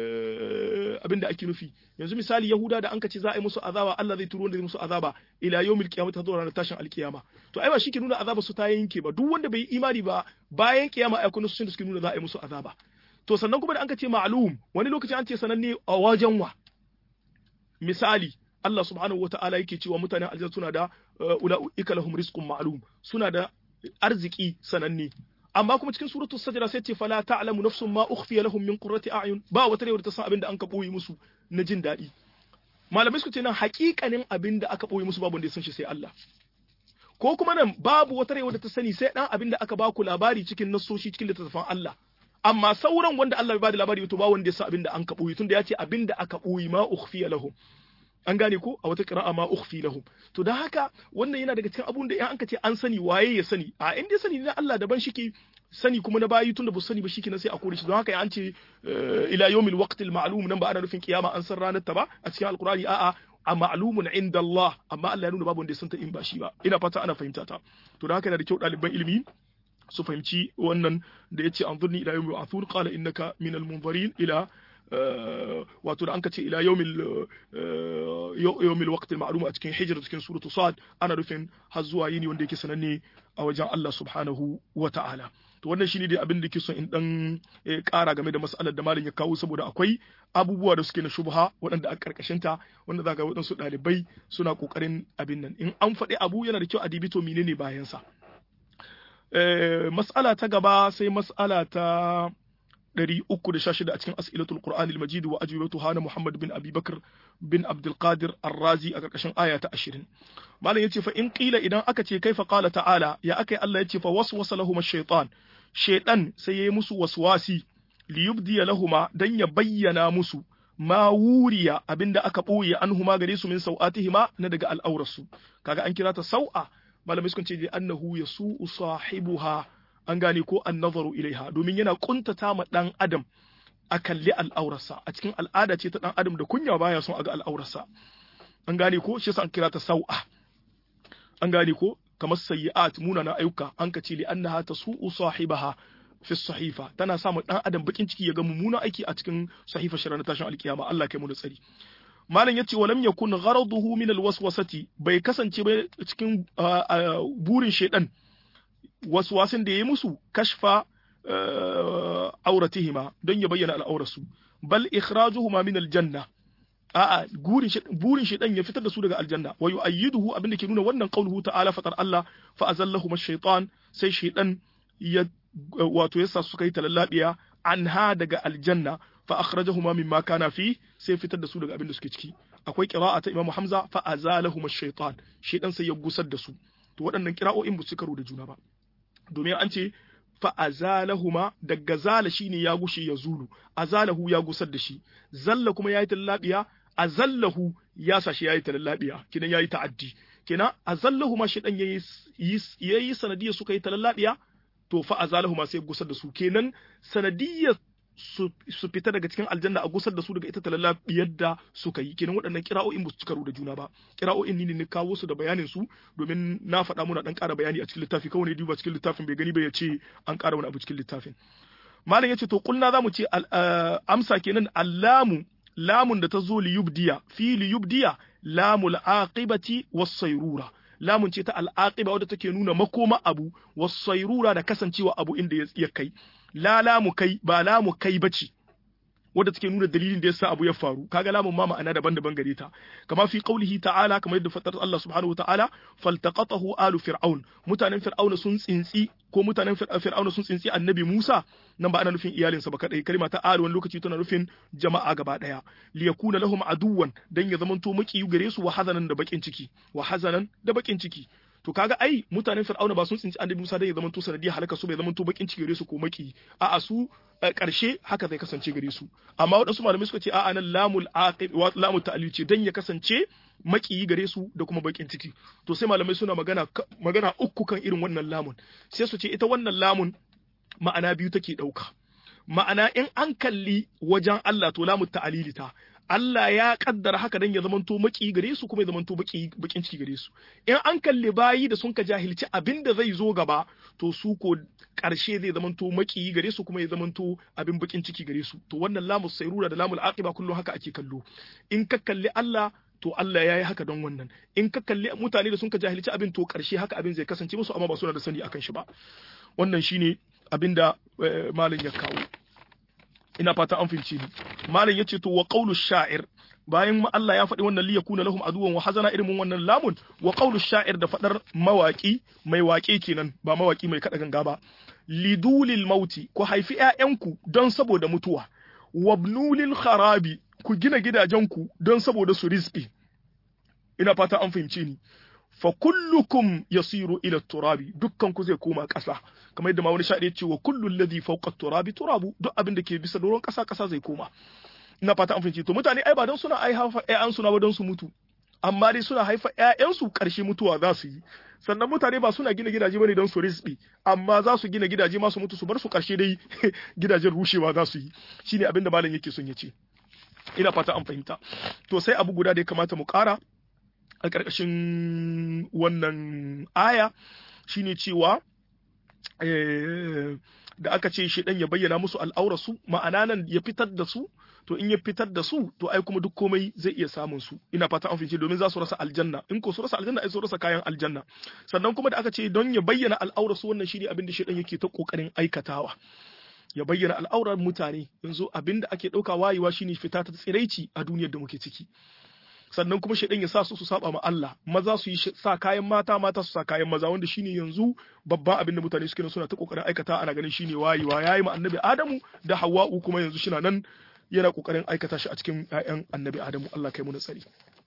abin da ake nufi yanzu misali yahuda da an ce za a yi musu azaba Allah zai turo wanda zai musu azaba ila yawmil qiyamah ta zuwa ranar tashin alkiyama to ai ba shi ke nuna azaba su ta yanke ba duk wanda bai yi imani ba bayan kiyama ai kuma su da suke nuna za a yi musu azaba to sannan kuma da an ce ma'lum wani lokaci an ce sananne a wajen wa misali Allah subhanahu wata'ala yake cewa mutanen aljanna suna da ula'ika lahum rizqun ma'lum suna da arziki sananne amma kuma cikin suratul sajda sai ce fala ta'lamu nafsun ma ukhfiya lahum min qurrati a'yun ba wata rewa ta san abin da an ka boye musu na jin daɗi malamai suka ce nan haƙiƙanin abin da aka boye musu babu wanda ya san shi sai Allah ko kuma nan babu wata rewa da ta sani sai dan abin da aka ba ku labari cikin nassoshi cikin littattafan Allah amma sauran wanda Allah bai ba da labari to ba wanda ya san abin da an ka boye tunda ya ce abin da aka boye ma ukhfiya lahum an gane ko a wata qira'a ma ukhfi lahum to dan haka wannan yana daga cikin abun da in anka ce an sani waye ya sani a in dai sani na Allah daban shike sani kuma na bayi tunda ba sani ba shike na sai a kore shi don haka an ce ila yawmil waqtil ma'lum nan ba ana nufin kiyama an san ranar ta ba a cikin alqur'ani a'a a ma'lumun inda Allah amma Allah ya nuna babu wanda ya santa in ba shi ba ina fata ana fahimta ta to dan haka yana da kyau ɗaliban ilimi su fahimci wannan da yace anzurni ila yawmi ba'thun qala innaka minal munzirin ila wato da an ka ce ila yawmil yawmil waqt al-ma'lum a cikin hijra cikin suratu sad ana rufin har zuwa yini wanda yake sananne a wajen Allah subhanahu wa ta'ala to wannan shine dai abin da ke son in dan ƙara game da mas'alar da malam ya kawo saboda akwai abubuwa da suke na shubha waɗanda a karkashin ta wanda zaka ga waɗansu ɗalibai suna ƙoƙarin abin nan in an faɗi abu yana da kyau a dibito menene bayan sa mas'ala ta gaba sai mas'ala ta 316 a cikin as'ilatul Qur'an al-Majid wa ajwibatu hana Muhammad bin Abi Bakr bin Abdul Qadir Ar-Razi a karkashin aya ta 20 malam yace fa in qila idan aka ce kaifa qala ta'ala ya akai Allah yace fa waswasa lahum ash-shaytan shaytan sai yayi musu waswasi li yubdi lahuma dan ya bayyana musu ma wuriya abinda aka boye anhuma gare su min sau'atihima na daga al'aurarsu kaga an kira ta sau'a malamai sukan ce annahu yasu'u sahibuha an gane ko an nazaru ilaiha domin yana kuntata ma dan adam a kalli al'aurarsa a cikin al'ada ce ta dan adam da kunya baya son a ga al'aurarsa an gane ko shi yasa an kira ta sau'a an gane ko kamar sayyi'at munana ayyuka an ka ce li annaha tasu'u sahibaha fi sahifa tana sa mu dan adam bakin ciki ya ga mummunan aiki a cikin sahifa shirin tashin alkiyama Allah kai mu da tsari malam yace walam yakun gharaduhu min alwaswasati bai kasance ba cikin burin shedan waswasin da ya yi musu kashfa auratihima don ya bayyana al'aurarsu bal ikhrajuhuma min aljanna a'a burin shi burin shi dan ya fitar da su daga aljanna wa yu'ayyiduhu abinda ke nuna wannan qauluhu ta'ala fatar Allah fa azallahuma ash-shaytan sai shaytan ya wato yasa suka yi talallabiya anha daga aljanna fa akhrajahuma mimma kana fi sai fitar da su daga abinda suke ciki akwai qira'a ta Imam Hamza fa azalahuma ash-shaytan shaytan sai ya gusar da su to waɗannan qira'o'in ba su karo da juna ba domin an ce fa azalahuma daga zala shine ya gushe ya zulu azalahu ya gusar da shi zalla kuma yayi tallabiya azallahu ya sashi yayi tallabiya kidan yayi ta'addi kenan azallahuma shaytan yayi yayi sanadiyar suka yi talallabiya to fa azalahuma sai gusar da su kenan sanadiyar su fita daga cikin aljanna a gusar da su daga ita talalla yadda suka yi kenan waɗannan kira'o'in ba su cikaru da juna ba kira'o'in ni ne kawo su da bayanin su domin na faɗa muna dan ƙara bayani a cikin littafi kawai ne duba cikin littafin bai gani ba ya ce an ƙara wani abu cikin littafin malam yace to kulna zamu ce amsa kenan allamu lamun da ta zo li yubdiya fi li yubdiya lamul aqibati was sayrura lamun ce ta al'aqiba wadda take nuna makoma abu was sayrura da kasancewa abu inda ya kai la lamu kai ba lamu kai bace wadda take nuna dalilin da yasa abu ya faru kaga lamun ma ma'ana daban-daban gare ta kama fi qaulihi ta'ala kamar yadda fatar Allah subhanahu wata'ala faltaqatahu alu fir'aun mutanen fir'auna sun tsintsi ko mutanen fir'auna sun tsintsi annabi Musa nan ba ana nufin iyalinsa ba kadai kalma ta alu wani lokaci tana nufin jama'a gaba daya li yakuna lahum aduwan dan ya zamanto maki gare su wa hazanan da bakin ciki wa hazanan da bakin ciki to kaga ai mutanen fir'auna ba sun tsinci annabi Musa dai ya zama to sanadiyar halaka su bai zama to bakin ciki gare su ko maki a'a su karshe haka zai kasance gare su amma waɗansu malamai suka ce a'a nan lamul aqib wa lamul ta'lil ce dan ya kasance maki gare su da kuma bakin ciki to sai malamai suna magana magana uku kan irin wannan lamun sai su ce ita wannan lamun ma'ana biyu take dauka ma'ana in an kalli wajen Allah to lamul ta'lili ta Allah ya kaddara haka dan ya zamanto maki gare su kuma ya zamanto baki bakin ciki gare su in an kalli bayi da sun ka jahilci abin da zai zo gaba to su ko karshe zai zamanto maki gare su kuma ya zamanto abin bakin ciki gare su to wannan lamus sayrura da lamul aqiba kullum haka ake kallo in ka kalli Allah to Allah ya yi haka don wannan in ka kalli mutane da sun ka jahilci abin to karshe haka abin zai kasance musu amma ba suna da sani akan shi ba wannan shine abin da malam ya kawo ina fata an fahimci ni malam yace to wa qawlu sha'ir bayan Allah ya faɗi wannan liyakuna lahum aduwan wa hazana irin wannan lamun wa qawlu sha'ir da fadar mawaki mai waƙe kenan ba mawaki mai kada ganga ba lidulil mauti ku haifi ƴaƴanku don saboda mutuwa wabnulil kharabi ku gina gidajenku don saboda su rizqi ina fata an fahimce ni fa kullukum yasiru ila turabi dukkan ku zai koma ƙasa kamar yadda ma wani shaɗi ce wa kullu alladhi fawqa turabi turabu duk abin da ke bisa doron ƙasa ƙasa zai koma ina fata an fahimci to mutane ai ba don suna ai haifa ƴaƴan suna ba don su mutu amma dai suna haifa ƴaƴan su ƙarshe mutuwa za su yi sannan mutane ba suna gina gidaje bane don su rizqi amma za su gina gidaje ma su mutu su bar su ƙarshe dai gidajen rushewa za su yi shine abin da malam yake son ya ce ina fata an fahimta to sai abu guda da ya kamata mu ƙara a ƙarƙashin wannan aya shine cewa da aka ce shi ya bayyana musu al'aurarsu ma'ana nan ya fitar da su to in ya fitar da su to ai kuma duk komai zai iya samun su ina fata an fice domin za su rasa aljanna in ko su rasa aljanna ai su rasa kayan aljanna sannan kuma da aka ce don ya bayyana al'aurarsu wannan shine abin da shi yake ta kokarin aikatawa ya bayyana al'aurar mutane yanzu abin da ake ɗauka wayewa shine fita ta tsiraici a duniyar da muke ciki sannan kuma shaidan ya sa su su saba ma Allah maza su yi sa kayan mata mata su sa kayan maza wanda shine yanzu babban abin da mutane suke suna ta kokarin aikata ana ganin shine wayewa yayi ma annabi Adamu da Hawwa'u kuma yanzu shina nan yana kokarin aikata shi a cikin ƴaƴan annabi Adamu Allah kai mu nasari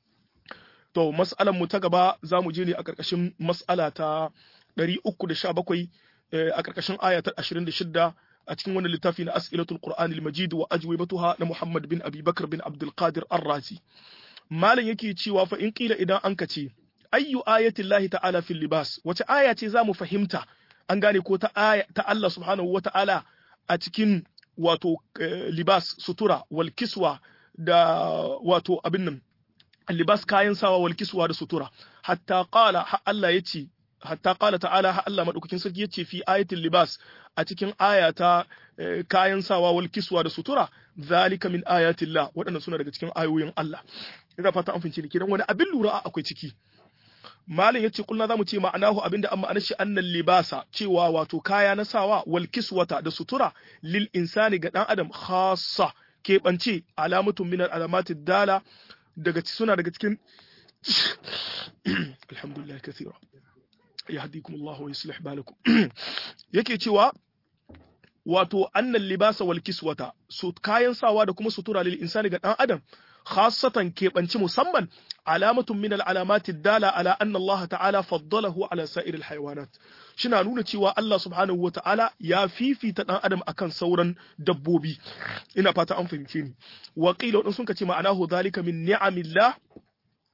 to mas'alan mu ta gaba za mu je ne a karkashin mas'ala ta 317 a karkashin aya ta 26 a cikin wannan littafi na as'ilatul qur'anil majid wa ajwibatuha na Muhammad bin Abi Bakr bin Abdul Qadir Ar-Razi malam yake cewa fa in kila idan an kace ayyu ayatin lahi ta'ala fil libas wace aya ce zamu fahimta an gane ko ta aya ta Allah subhanahu wata'ala a cikin wato libas sutura wal kiswa da wato abin nan libas kayan sawa wal kiswa da sutura hatta qala ha Allah yace hatta qala ta'ala ha Allah madaukakin sarki yace fi ayatil libas a cikin aya ta kayan sawa wal kiswa da sutura zalika min ayatillah waɗannan suna daga cikin ayoyin Allah ina fata an fince ni kidan wani abin lura akwai ciki malin yace kullu zamu ce ma'anahu abinda amma ma'anar shi annal libasa cewa wato kaya na sawa wal kiswata da sutura lil insani ga dan adam khassa keɓance alamatun min alamatid dala daga suna daga cikin alhamdulillah kathira yahdikum Allah wa yuslih balakum yake cewa wato annal libasa wal kiswata su kayan sawa da kuma sutura lil insani ga dan adam khassatan keɓanci musamman alamatun min al'alamati dala ala anna Allah ta'ala faddalahu ala sa'ir alhayawanat shina nuna cewa Allah subhanahu wa ta'ala ya fifita dan adam akan sauran dabbobi ina fata an fahimce ni wa qila wadin sun kace ma'anahu zalika min ni'amillah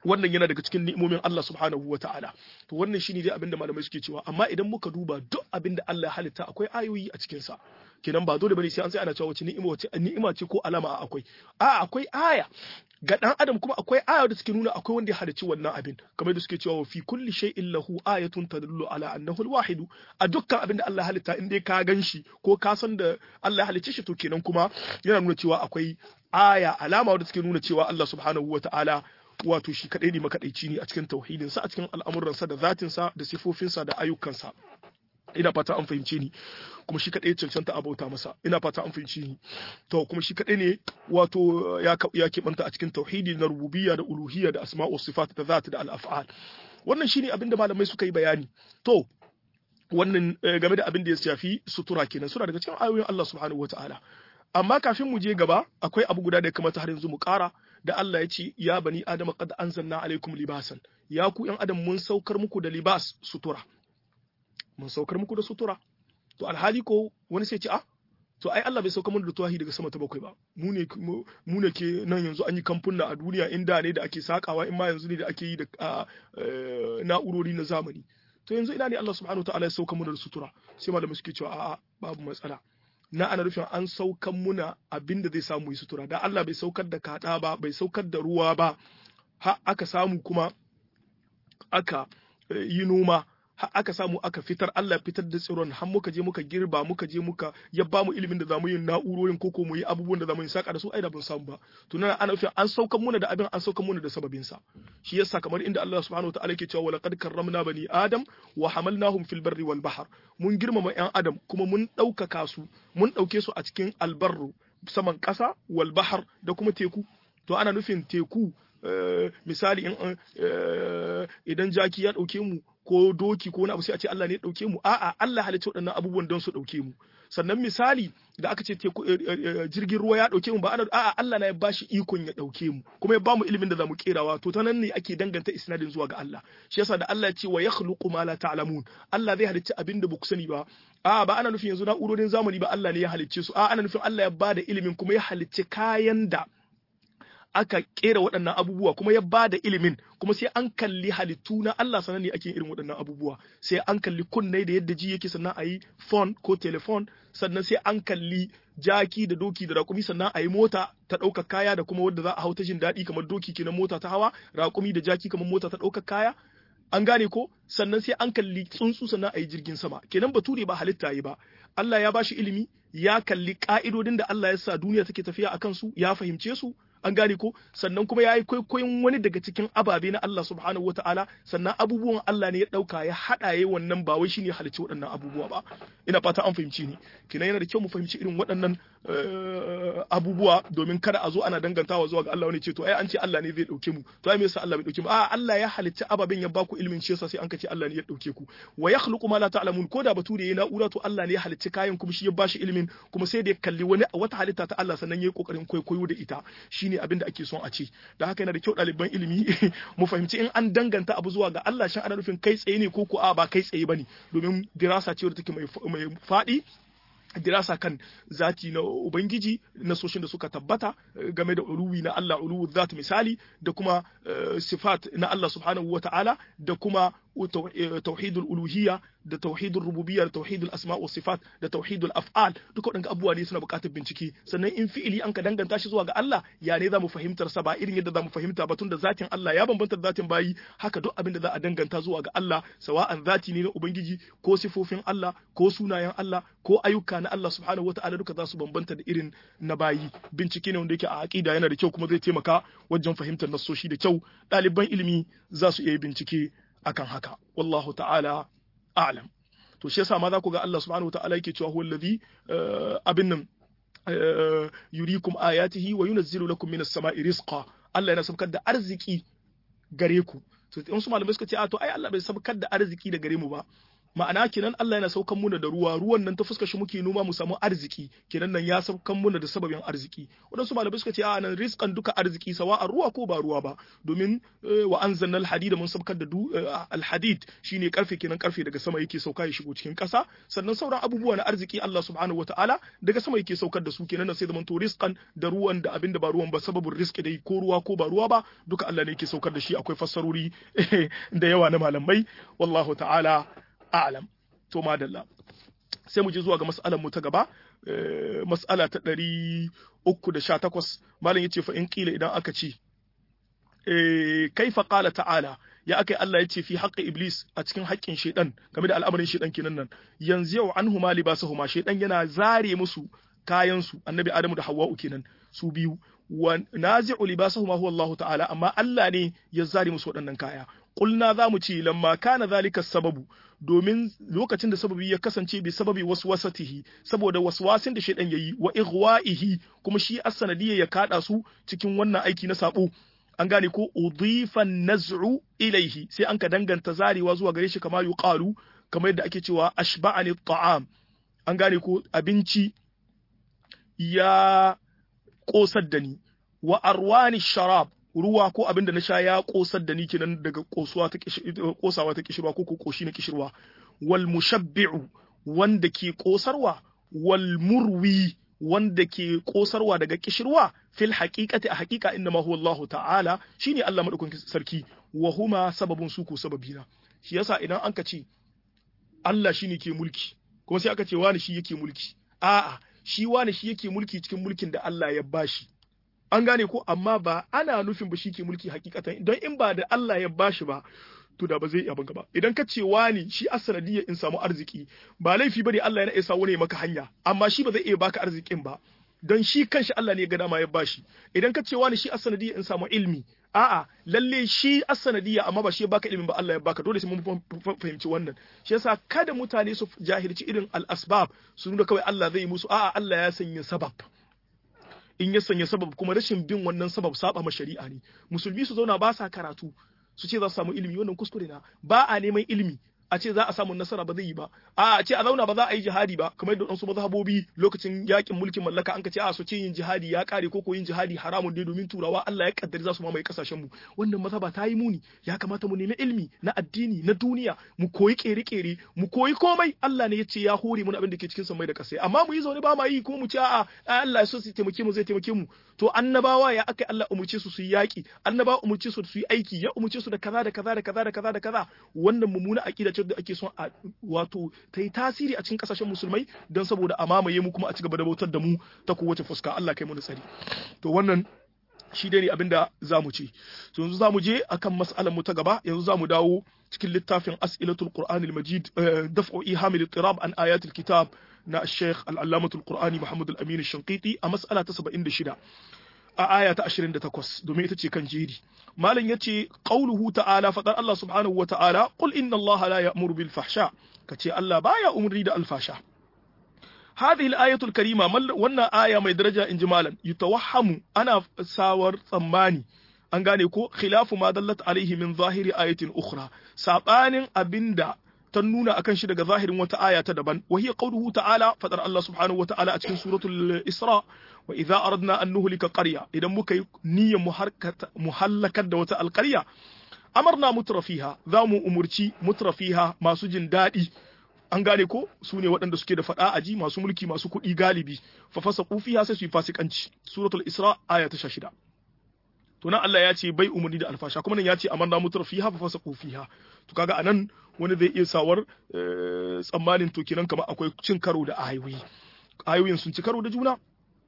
wannan yana daga cikin ni'imomin Allah subhanahu wa ta'ala to wannan shine dai abinda malamai suke cewa amma idan muka duba duk abinda Allah ya halitta akwai ayoyi a cikin sa kenan ba dole bane sai an sai ana cewa wace ni'ima wace ni'ima ce ko alama akwai a akwai aya ga dan adam kuma akwai aya da suke nuna akwai wanda ya halicci wannan abin kamar da suke cewa fi kulli shay'in lahu ayatun tadullu ala annahu al a dukkan abin da Allah ya halitta in dai ka ganshi ko ka san da Allah ya halicce shi to kenan kuma yana nuna cewa akwai aya alama wadda suke nuna cewa Allah subhanahu wata'ala wato shi kadai ne makadaici ne a cikin tauhidinsa a cikin al'amuransa da zatinsa da sifofinsa da ayyukansa ina fata an fahimce ni kuma shi kadai cancanta a bauta masa ina fata an fahimce ni to kuma shi kadai ne wato ya ya keɓanta a cikin tauhidi na rububiyya da uluhiyya da asma'u sifat da zat da al-af'al wannan shine abin da malamai suka yi bayani to wannan game da abin da ya shafi sutura kenan suna daga cikin ayoyin Allah subhanahu wataala amma kafin mu je gaba akwai abu guda da ya kamata har yanzu mu ƙara da Allah ya ce ya bani adama qad anzalna alaikum libasan ya ku yan adam mun saukar muku da libas sutura mun saukar muku da sutura to alhali ko wani sai ce a to ai Allah bai saukar mana da tuwahi daga sama ta bakwai ba mu ne mu ne ke nan yanzu an yi kamfuna a duniya inda ne da ake sakawa in ma yanzu ne da ake yi da na'urori na zamani to yanzu ina ne Allah subhanahu wa ta'ala ya saukar mana da sutura sai malamai suke cewa a'a babu matsala na ana nufin an saukan muna abin da zai samu yi sutura da Allah bai saukar da kaɗa ba bai saukar da ruwa ba ha aka samu kuma aka yi noma har aka samu aka fitar Allah fitar da tsiron har muka je muka girba muka je muka ya ba mu ilimin da zamu yi na'urorin koko mu yi abubuwan da zamu yi saka da su ai da ban samu ba to nan ana nufin an saukan muna da abin an saukan muna da sababin sa shi yasa kamar inda Allah subhanahu wataala yake cewa walaqad karramna bani adam wa hamalnahum fil barri wal bahr mun girmama yan adam kuma mun ɗaukaka su mun ɗauke su a cikin albarru saman ƙasa wal bahr da kuma teku to ana nufin teku misali idan jaki ya ɗauke mu ko doki ko wani abu sai a ce Allah ne ya dauke mu a'a Allah halicci waɗannan abubuwan don su dauke mu sannan misali da aka ce jirgin ruwa ya dauke mu ba ana a'a Allah na ya bashi ikon ya dauke mu kuma ya bamu ilimin da zamu kerawa to ta nan ne ake danganta isnadin zuwa ga Allah shi yasa da Allah ya ce wa yakhluqu ma la ta'lamun Allah zai halicci abin da ku sani ba a'a ba ana nufin yanzu na'urorin zamani ba Allah ne ya halicce su a'a ana nufin Allah ya bada ilimin kuma ya halicci kayan da aka kera waɗannan abubuwa kuma ya ba da ilimin kuma sai an kalli halittu na Allah sanan ne ake irin waɗannan abubuwa sai an kalli kunne da yadda ji yake sannan a yi phone ko telefon sannan sai an kalli jaki da doki da raƙumi sannan a yi mota ta ɗaukar kaya da kuma wadda za a hau ta jin daɗi kamar doki kenan mota ta hawa raƙumi da jaki kamar mota ta ɗaukar kaya an gane ko sannan sai an kalli tsuntsu sannan a yi jirgin sama kenan bature ba halitta yi ba Allah ya bashi ilimi ya kalli ka'idodin da Allah ya sa duniya take tafiya akan su ya fahimce su an gane ko sannan kuma ya yi kwaikwayon wani daga cikin ababe na Allah subhanahu wa ta'ala sannan abubuwan Allah ne ya ɗauka ya haɗa ya wannan ba wai shine halicci waɗannan abubuwa ba ina fata an fahimci ni kina yana da kyau mu fahimci irin waɗannan abubuwa domin kada a zo ana dangantawa zuwa ga Allah wani ce to ai an ce Allah ne zai ɗauke mu to ai me yasa Allah bai ɗauke mu a Allah ya halicci ababen ya baku ilimin shi yasa sai an kace Allah ne ya ɗauke ku wa yakhluqu ma la ta'lamun ko da bature yayi na'ura to Allah ne ya halicci kayan kuma shi ya bashi ilimin kuma sai da ya kalli wani wata halitta ta Allah sannan yayi kokarin kwaikwayo da ita shine abin da ake son a ce da haka yana da kyau ɗaliban ilimi mu fahimci in an danganta abu zuwa ga Allah shan ana nufin kai tsaye ne ko ko a ba kai tsaye bane domin dirasa ce wadda take mai faɗi dirasa kan zati na ubangiji na soshin da suka tabbata game da uluwi na Allah uluwu zat misali da kuma sifat na Allah subhanahu wa ta'ala da kuma tauhidul uluhiyya da tauhidul rububiyya da tauhidul asma wa sifat da tauhidul af'al duka waɗanda abubuwa ne suna buƙatar bincike sannan in fi'ili an ka danganta shi zuwa ga Allah ya ne za mu fahimtar sa ba irin yadda za mu fahimta ba tun da zatin Allah ya bambanta da zatin bayi haka duk abin da za a danganta zuwa ga Allah sawa'an zati ne na ubangiji ko sifofin Allah ko sunayen Allah ko ayyuka na Allah subhanahu wata'ala duka za su bambanta da irin na bayi bincike ne wanda yake a aqida yana da kyau kuma zai taimaka wajen fahimtar nassoshi da kyau ɗaliban ilimi za su iya yi bincike akan haka wallahu ta'ala a'lam to shi yasa ma za ku ga Allah subhanahu wata'ala yake cewa huwa allazi abin nan yurikum ayatihi wa yunazzilu lakum minas sama'i rizqa Allah yana sabkar da arziki gare ku to in su malamai suka ce a to ai Allah bai sabkar da arziki da gare mu ba ma'ana kenan Allah yana saukan muna da ruwa ruwan nan ta fuska shi muke noma mu samu arziki kenan nan ya saukan muna da sababin arziki wadansu malamai suka ce a nan rizqan duka arziki sawa a ruwa ko ba ruwa ba domin wa anzalna alhadid mun sabkar da alhadid shine karfe kenan karfe daga sama yake sauka ya shigo cikin kasa sannan sauran abubuwa na arziki Allah subhanahu wataala daga sama yake saukar da su kenan sai zaman to rizqan da ruwan da abinda ba ruwan ba sababin rizqi dai ko ruwa ko ba ruwa ba duka Allah ne yake saukar da shi akwai fassarori da yawa na malamai wallahu ta'ala a'lam to madalla sai mu je zuwa ga mas'alar mu ta gaba mas'ala ta ɗari uku da sha takwas malam yace fa in kila idan aka ce kaifa qala ta'ala ya aka Allah ya ce fi haƙƙin iblis a cikin haƙƙin shaidan game da al'amarin shaidan kenan nan yanzu yau anhu ma libasahuma shaidan yana zare musu kayan su annabi adamu da hawwa'u kenan su biyu wa nazi'u libasahuma huwa Allah ta'ala amma Allah ne ya zare musu waɗannan kaya kulna za mu ce lamma kana zalika sababu domin lokacin da sababi ya kasance bi sababi waswasatihi saboda waswasin da shaidan yayi wa ighwa'ihi kuma shi as-sanadiyya ya kada su cikin wannan aiki na sabo an gane ko udifan naz'u ilaihi sai an ka danganta zarewa zuwa gare shi kamar yuqalu kamar yadda ake cewa ashba'ani ta'am an gane ko abinci ya kosar da ni wa arwani sharab ruwa ko abin da na sha ya kosar da ni kenan daga kosuwa ta kosawa ta kishirwa ko koshi na kishirwa wal mushabbi'u wanda ke kosarwa wal murwi wanda ke kosarwa daga kishirwa fil haqiqati a haqiqa inna ma huwa Allah ta'ala shine Allah madaukakin sarki wa huma sababun su ko sababina shi yasa idan anka ce Allah shine ke mulki kuma sai aka ce wani shi yake mulki a'a shi wani shi yake mulki cikin mulkin da Allah ya bashi an gane ko amma ba ana nufin ba shi ke mulki hakikatan don in ba da Allah ya bashi ba to da ba zai iya banka ba idan ka ce wani shi asanadiyya in samu arziki ba laifi bane Allah yana isa wani maka hanya amma shi ba zai iya baka arzikin ba don shi kanshi Allah ne ga dama ya bashi idan ka ce wani shi asanadiyya in samu ilmi a'a lalle shi asanadiyya amma ba shi ya baka ilimin ba Allah ya baka dole sai mun fahimci wannan shi yasa kada mutane su jahilci irin al-asbab su nuna kawai Allah zai yi musu a'a Allah ya sanya sabab in ya sanya sabab kuma rashin bin wannan sabab saba ma shari'a ne musulmi su zauna ba sa karatu su ce za su samu ilimi wannan kuskure na ba a neman ilimi a ce za a samu nasara ba zai yi ba a ce a zauna ba za a yi jihadi ba kamar yadda wasu mazhabobi lokacin yakin mulkin mallaka an ka ce a so ce yin jihadi ya kare ko ko yin jihadi haramun dai domin turawa Allah ya kaddari za su mamaye kasashen mu wannan mazhaba ta yi muni ya kamata mu nemi ilimi na addini na duniya mu koyi kere-kere mu koyi komai Allah ne ya ce ya hore mu abin da ke cikin samai da kasai amma mu yi zaune ba ma yi kuma mu ce a'a Allah ya so su taimake mu zai taimake mu to annabawa ya aka Allah umurce su su yi yaki annabawa umurce su su yi aiki ya umurce su da kaza da kaza da kaza da kaza da kaza wannan mummuna aqida ce da ake son a wato ta yi tasiri a cikin kasashen musulmai don saboda a mamaye mu kuma a ci gaba da bautar da mu ta kowace fuska Allah kai mu da tsari to wannan shi dai ne abin da za mu ce to yanzu za mu je akan mas'alar mu ta gaba yanzu za mu dawo cikin littafin as'ilatul qur'anil majid daf'u ihamil ittirab an ayatul kitab na Sheikh al-Allamatul Qur'ani Muhammad al-Amin al-Shanqiti a mas'ala ta 76 a aya ta 28 domin ita ce kan jeri malam yace qauluhu ta'ala fadar Allah subhanahu wa ta'ala qul inna Allah la ya'muru bil fahsha kace Allah baya umri da alfasha هذه الآية الكريمة wannan aya mai daraja inji malam yutawahhamu ana sawar tsammani an gane ko khilafu ma dallat alaihi min zahiri ayatin ukhra sabanin abinda ta nuna akan shi daga zahirin wata aya ta daban wa hiya qawluhu ta'ala fadar Allah subhanahu wata'ala a cikin suratul Isra wa idza aradna an nuhlika qarya idan muka yi niyyar mu halakar da wata alqarya amarna mutrafiha za mu umurci mutrafiha masu jin daɗi an gane ko su ne waɗanda suke da faɗa aji masu mulki masu kuɗi galibi fa fasa fiha sai su yi fasikanci suratul Isra aya ta 16 to nan Allah ya ce bai umarni da alfasha kuma nan ya ce amarna mutrafiha fa fasa fiha to kaga anan wani zai iya sawar tsammanin to kenan kamar akwai cin karo da ayoyi ayoyin sun ci karo da juna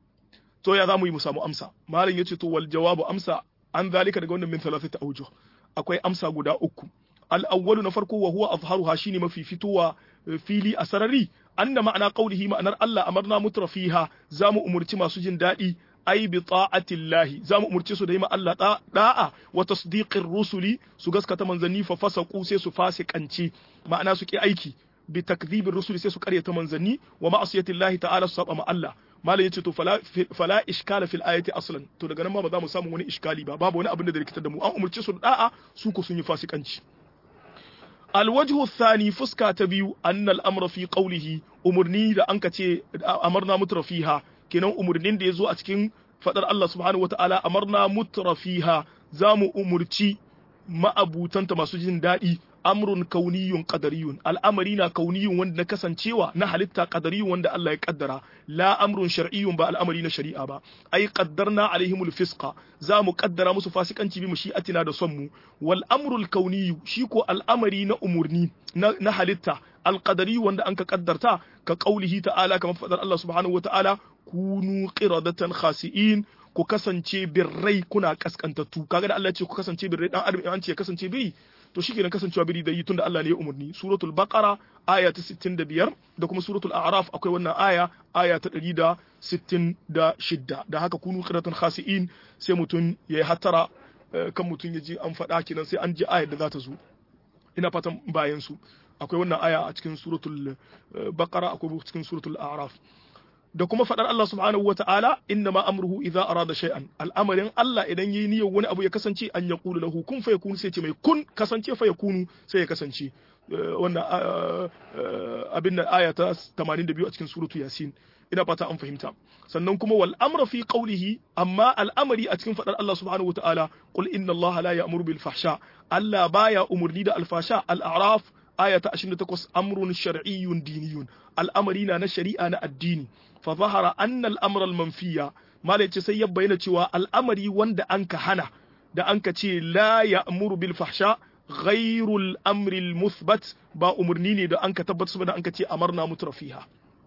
to ya zamu yi mu samu amsa malam yace to wal jawabu amsa an zalika daga wannan min thalathati awjuh akwai amsa guda uku al awwalu na farko wa huwa azharuha shine mafi fitowa fili a sarari anna ma'ana qawlihi ma'anar Allah amarna mutrafiha zamu umurci masu jin daɗi ai bi ta'atillahi zamu umurce su da yi ma Allah da'a wa tasdiqir rusuli su gaskata manzanni fa fasaqu sai su fasikanci ma'ana su ki aiki bi takdhibir rusuli sai su karyata manzanni wa ma'asiyatillahi ta'ala su saba ma Allah malam yace to fala fala iskala fil ayati aslan to daga nan ma ba za mu samu wani iskali ba babu wani abin da rikitar da mu an umurce su da da'a su ko sun yi fasikanci alwajhu thani fuska ta biyu annal amra fi qawlihi umurni da anka ce amarna mutrafiha kenan umurnin da yazo a cikin fadar Allah subhanahu wataala amarna mutrafiha zamu umurci ma'abutanta masu jin daɗi amrun kauniyun qadariyun al'amari na kauniyun wanda na kasancewa na halitta qadariyun wanda Allah ya kaddara la amrun shar'iyyun ba al'amari na shari'a ba ai qaddarna alaihimul fisqa za mu kaddara musu fasikanci bi mushi'atina da son mu wal amrul kauniyyu shi ko al'amari na umurni na halitta alqadari wanda anka kaddarta ka qaulihi ta'ala kamar fadar Allah subhanahu wa ta'ala kunu qiradatan khasi'in ku kasance birrai kuna kaskantattu kaga da Allah ya ce ku kasance birrai dan adam an ce ya kasance biri to shi kenan kasancewa biri da yi tunda Allah ne ya umarni suratul baqara aya ta 65 da kuma suratul a'raf akwai wannan aya aya ta 166 da haka kunu qiratan khasi'in sai mutun yayi hatara kan mutun ya ji an faɗa kenan sai an ji ayar da za ta zo ina fatan bayan su akwai wannan aya a cikin suratul baqara akwai cikin suratul a'raf da kuma faɗar Allah subhanahu wa ta'ala inna ma amruhu idza arada shay'an al'amarin Allah idan yayi niyyar wani abu ya kasance an ya qulu lahu kun fa yakunu sai ce mai kun kasance fa yakunu sai ya kasance wannan abin nan aya ta 82 a cikin suratu yasin ina fata an fahimta sannan kuma wal amra fi qawlihi amma al'amari a cikin faɗar Allah subhanahu wa ta'ala qul inna Allah la ya'muru bil fahsha Allah baya umurni da alfasha al-a'raf aya ta 28 amrun shar'iyyun diniyun al'amari na na shari'a na addini fa zahara anna al-amra al-manfiya malai ce sai ya bayyana cewa al'amari wanda anka hana da anka ce la ya'muru bil fahsha ghairul amri al-muthbat ba umurni ne da anka tabbatar da anka ce amarna mutrafiha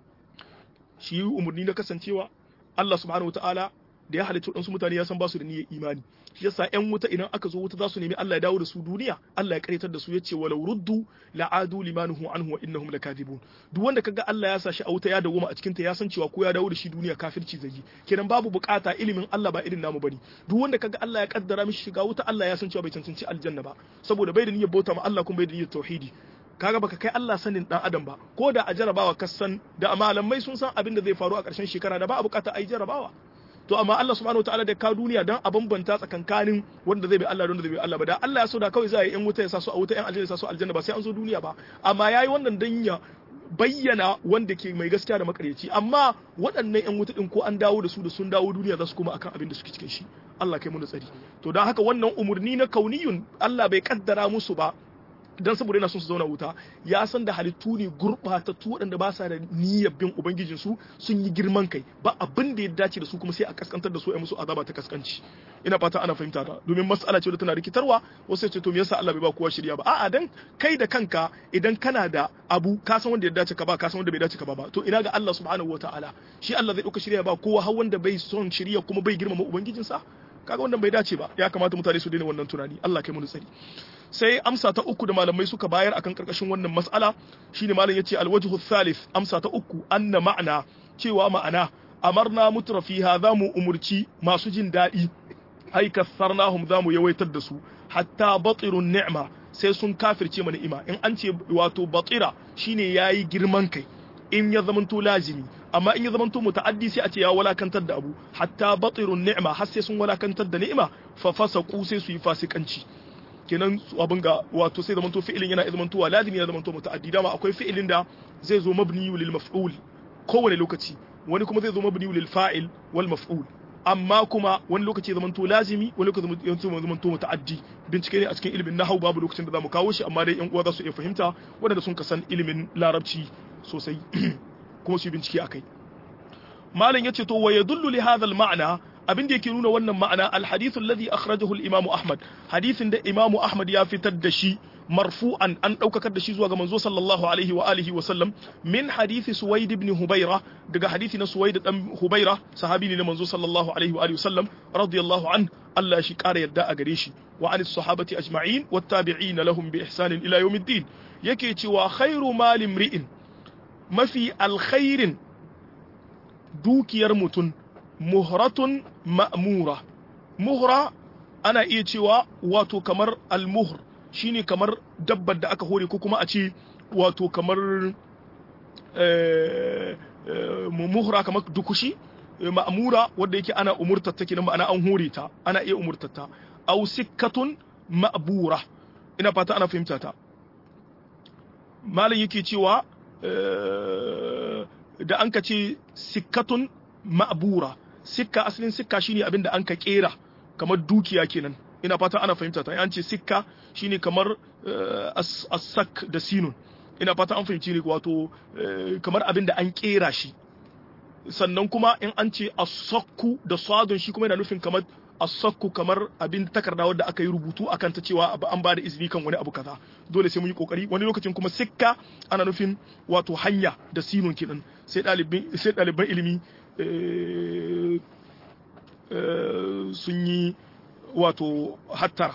shi umurni na kasancewa Allah subhanahu wataala da ya halitta waɗansu mutane ya san ba su da niyyar imani shi yasa ƴan wuta idan aka zo wuta za su nemi Allah ya dawo da su duniya Allah ya karyatar da su yace walau ruddu la'adu limanuhu anhu wa innahum lakadibun duk wanda kaga Allah ya sa shi a wuta ya dawo a cikin ta ya san cewa ko ya dawo da shi duniya kafirci zai yi kenan babu bukata ilimin Allah ba irin namu bane duk wanda kaga Allah ya kaddara mishi shiga wuta Allah ya san cewa bai cancanci aljanna ba saboda bai da niyyar bauta ma Allah kuma bai da niyyar tauhidi kaga baka kai Allah sanin dan adam ba ko da a jarabawa ka san da malamai sun san abin da zai faru a ƙarshen shekara da ba a bukata a yi jarabawa to amma Allah subhanahu wataala da ka duniya dan a bambanta tsakankanin wanda zai bi Allah da wanda zai bi Allah ba da Allah ya so da kawai za a yi yan wuta ya sa su a wuta yan aljanna ya sa su aljanna ba sai an zo duniya ba amma yayi wannan dan ya bayyana wanda ke mai gaskiya da makaryaci amma waɗannan yan wuta din ko an dawo da su da sun dawo duniya za su koma akan abin da suke cikin shi Allah kai mu da tsari to dan haka wannan umurni na kauniyun Allah bai kaddara musu ba dan saboda yana son su zauna wuta ya san da halittu ne gurɓatattu waɗanda ba sa da niyyar bin ubangijin su sun yi girman kai ba abin da ya dace da su kuma sai a kaskantar da su a musu azaba ta kaskanci ina fata ana fahimta ta domin mas'ala ce da tana rikitarwa wasu ce to me yasa Allah bai ba kowa shirya ba a'a dan kai da kanka idan kana da abu ka san wanda ya dace ka ba ka san wanda bai dace ka ba ba to ina ga Allah subhanahu wataala shi Allah zai dauka shirya ba kowa har wanda bai son shirya kuma bai girmama ubangijinsa kaga wannan bai dace ba ya kamata mutane su daina wannan tunani Allah kai mu tsari sai amsa ta uku da malamai suka bayar akan karkashin wannan mas'ala shine malam yace alwajhu thalith amsa ta uku anna ma'ana cewa ma'ana amarna mutrafiha zamu umurci masu jin daɗi ai kasarnahum zamu yawaitar da su hatta batirun ni'ma sai sun kafirce mana ni'ima in an ce wato batira shine yayi girman kai in ya zamanto lazimi amma in ya zamanto muta'addi sai a ce ya walakantar da abu hatta batirun ni'ma har sai sun walakantar da ni'ima fa fasaqu sai su yi fasikanci kenan abin ga wato sai zamanto fi'ilin yana zamantowa lazimi yana zamanto muta'addi dama akwai fi'ilin da zai zo mabni lil maf'ul kowane lokaci wani kuma zai zo mabni lil fa'il wal maf'ul amma kuma wani lokaci ya zamanto lazimi wani lokaci ya zamanto muta'addi bincike ne a cikin ilimin nahwu babu lokacin da zamu kawo shi amma dai yan uwa za su iya fahimta wanda sun kasan ilimin larabci sosai kuma su yi bincike akai malam yace to wa yadullu li hadha al ma'na abin da yake nuna wannan ma'ana alhadithu alladhi akhrajahu al-imamu ahmad hadithin da imamu ahmad ya fitar da shi marfu'an an daukakar da shi zuwa ga manzo sallallahu alaihi wa alihi wa sallam min hadithi suwaid ibn hubayra daga hadithi na suwaid dan hubayra sahabi ne na manzo sallallahu alaihi wa alihi wa sallam radiyallahu an Allah shi kara yadda a gare shi wa anis sahabati ajma'in wat tabi'in lahum bi ihsanin ila yawmiddin yake cewa khairu mali mri'in mafi alkhairin dukiyar mutum muhratun ma'mura muhra ana iya cewa wato kamar almuhr shine kamar dabbar da aka hore ko kuma a ce wato kamar muhra kamar dukushi ma'mura wanda yake ana umurtar ta kenan ma'ana an hore ta ana iya umurtar ta aw sikkatun ma'bura ina fata ana fahimta ta malam yake cewa da an ka ce sikkatun ma'bura sikka asalin sikka shine abin da an ka kera kamar dukiya kenan ina fata ana fahimta ta an ce sikka shine kamar as-sak da sinun ina fata an fahimci ne wato kamar abin da an kera shi sannan kuma in an ce as-sakku da sadun shi kuma yana nufin kamar as-sakku kamar abin takarda wanda aka yi rubutu akan ta cewa an ba da izini kan wani abu kaza dole sai mun yi kokari wani lokacin kuma sikka ana nufin wato hanya da sinun kidan sai ɗaliban sai ɗaliban ilimi sun yi wato hattara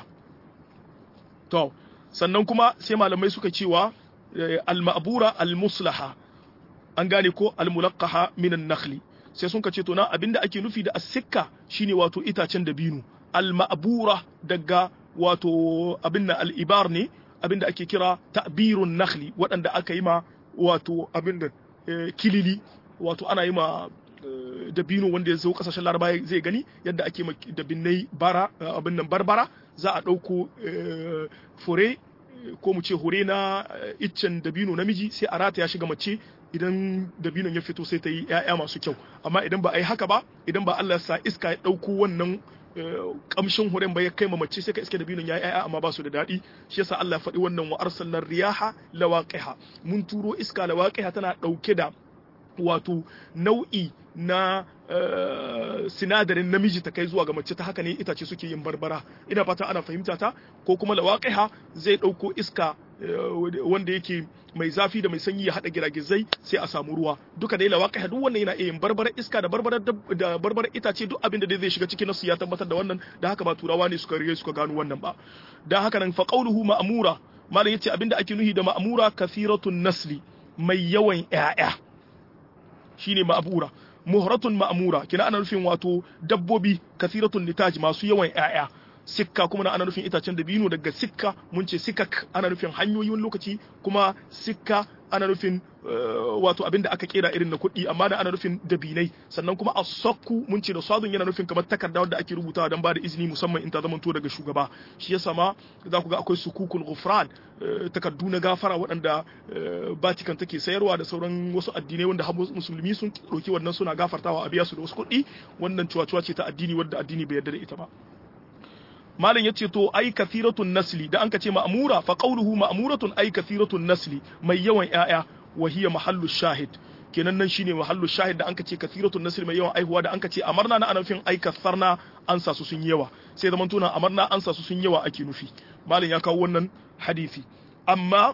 to sannan kuma sai malamai suka cewa al-ma'bura al-muslaha an gane ko al-mulaqqaha min an-nakhli sai sun ce to na abinda ake nufi da as-sikka shine wato itacen dabino al-ma'bura daga wato abinda al-ibar ne abinda ake kira ta'birun nakhli waɗanda aka yi ma wato abinda kilili wato ana yi ma dabino wanda ya zo kasashen laraba zai gani yadda ake ma dabinai bara abin nan barbara za a ɗauko fure ko mu ce hure na iccen dabino namiji sai a rata ya shiga mace idan dabinon ya fito sai ta yi 'ya'ya masu kyau amma idan ba a yi haka ba idan ba Allah sa iska ya ɗauko wannan kamshin huren ba ya kai ma mace sai ka iske dabinon ya yi 'ya'ya amma ba su da daɗi shi yasa Allah faɗi wannan wa arsalnar riyaha lawaqiha mun turo iska lawaqiha tana ɗauke da wato nau'i na sinadarin namiji ta kai zuwa ga mace ta haka ne itace suke yin barbara ina fata ana fahimta ta ko kuma lawaqiha zai ɗauko iska wanda yake mai zafi da mai sanyi ya haɗa giragizai sai a samu ruwa duka dai lawaqiha duk wannan yana iya yin barbarar iska da barbarar da barbarar itace duk abin da zai shiga cikin nasu ya tabbatar da wannan da haka ba turawa ne suka rige suka gano wannan ba dan haka nan fa qawluhu ma'mura malam yace abinda ake nuhi da ma'mura kathiratun nasli mai yawan ƴaƴa shine ma'bura muhratun ma'mura kina ana nufin wato dabbobi kathiratun litaj masu yawan ƴaƴa sikka kuma na ana nufin itacen dabino daga sikka mun ce sikak ana nufin hanyoyi wani lokaci kuma sikka ana nufin wato abin da aka kera irin na kuɗi amma da ana nufin dabinai sannan kuma a sakku mun ce da sadun yana nufin kamar takarda wanda ake rubutawa don ba da izini musamman in ta zamanto daga shugaba shi yasa ma za ku ga akwai sukukul ghufran takardu na gafara waɗanda Vatican take sayarwa da sauran wasu addinai wanda musulmi sun ɗauki wannan suna gafartawa a biya su da wasu kuɗi wannan cuwa-cuwa ce ta addini wadda addini bai yarda da ita ba malam yace to ai kathiratun nasli da an ka ce ma'mura fa qawluhu ma'muratun ai kathiratun nasli mai yawan ƴaƴa wa hiya mahallu shahid kenan nan shine mahallu shahid da an ka ce kathiratun nasli mai yawan aihuwa da an ka ce amarna na ana nufin ai kasarna an sa su sun yawa sai zaman tuna amarna an sa su sun yawa ake nufi malam ya kawo wannan hadisi amma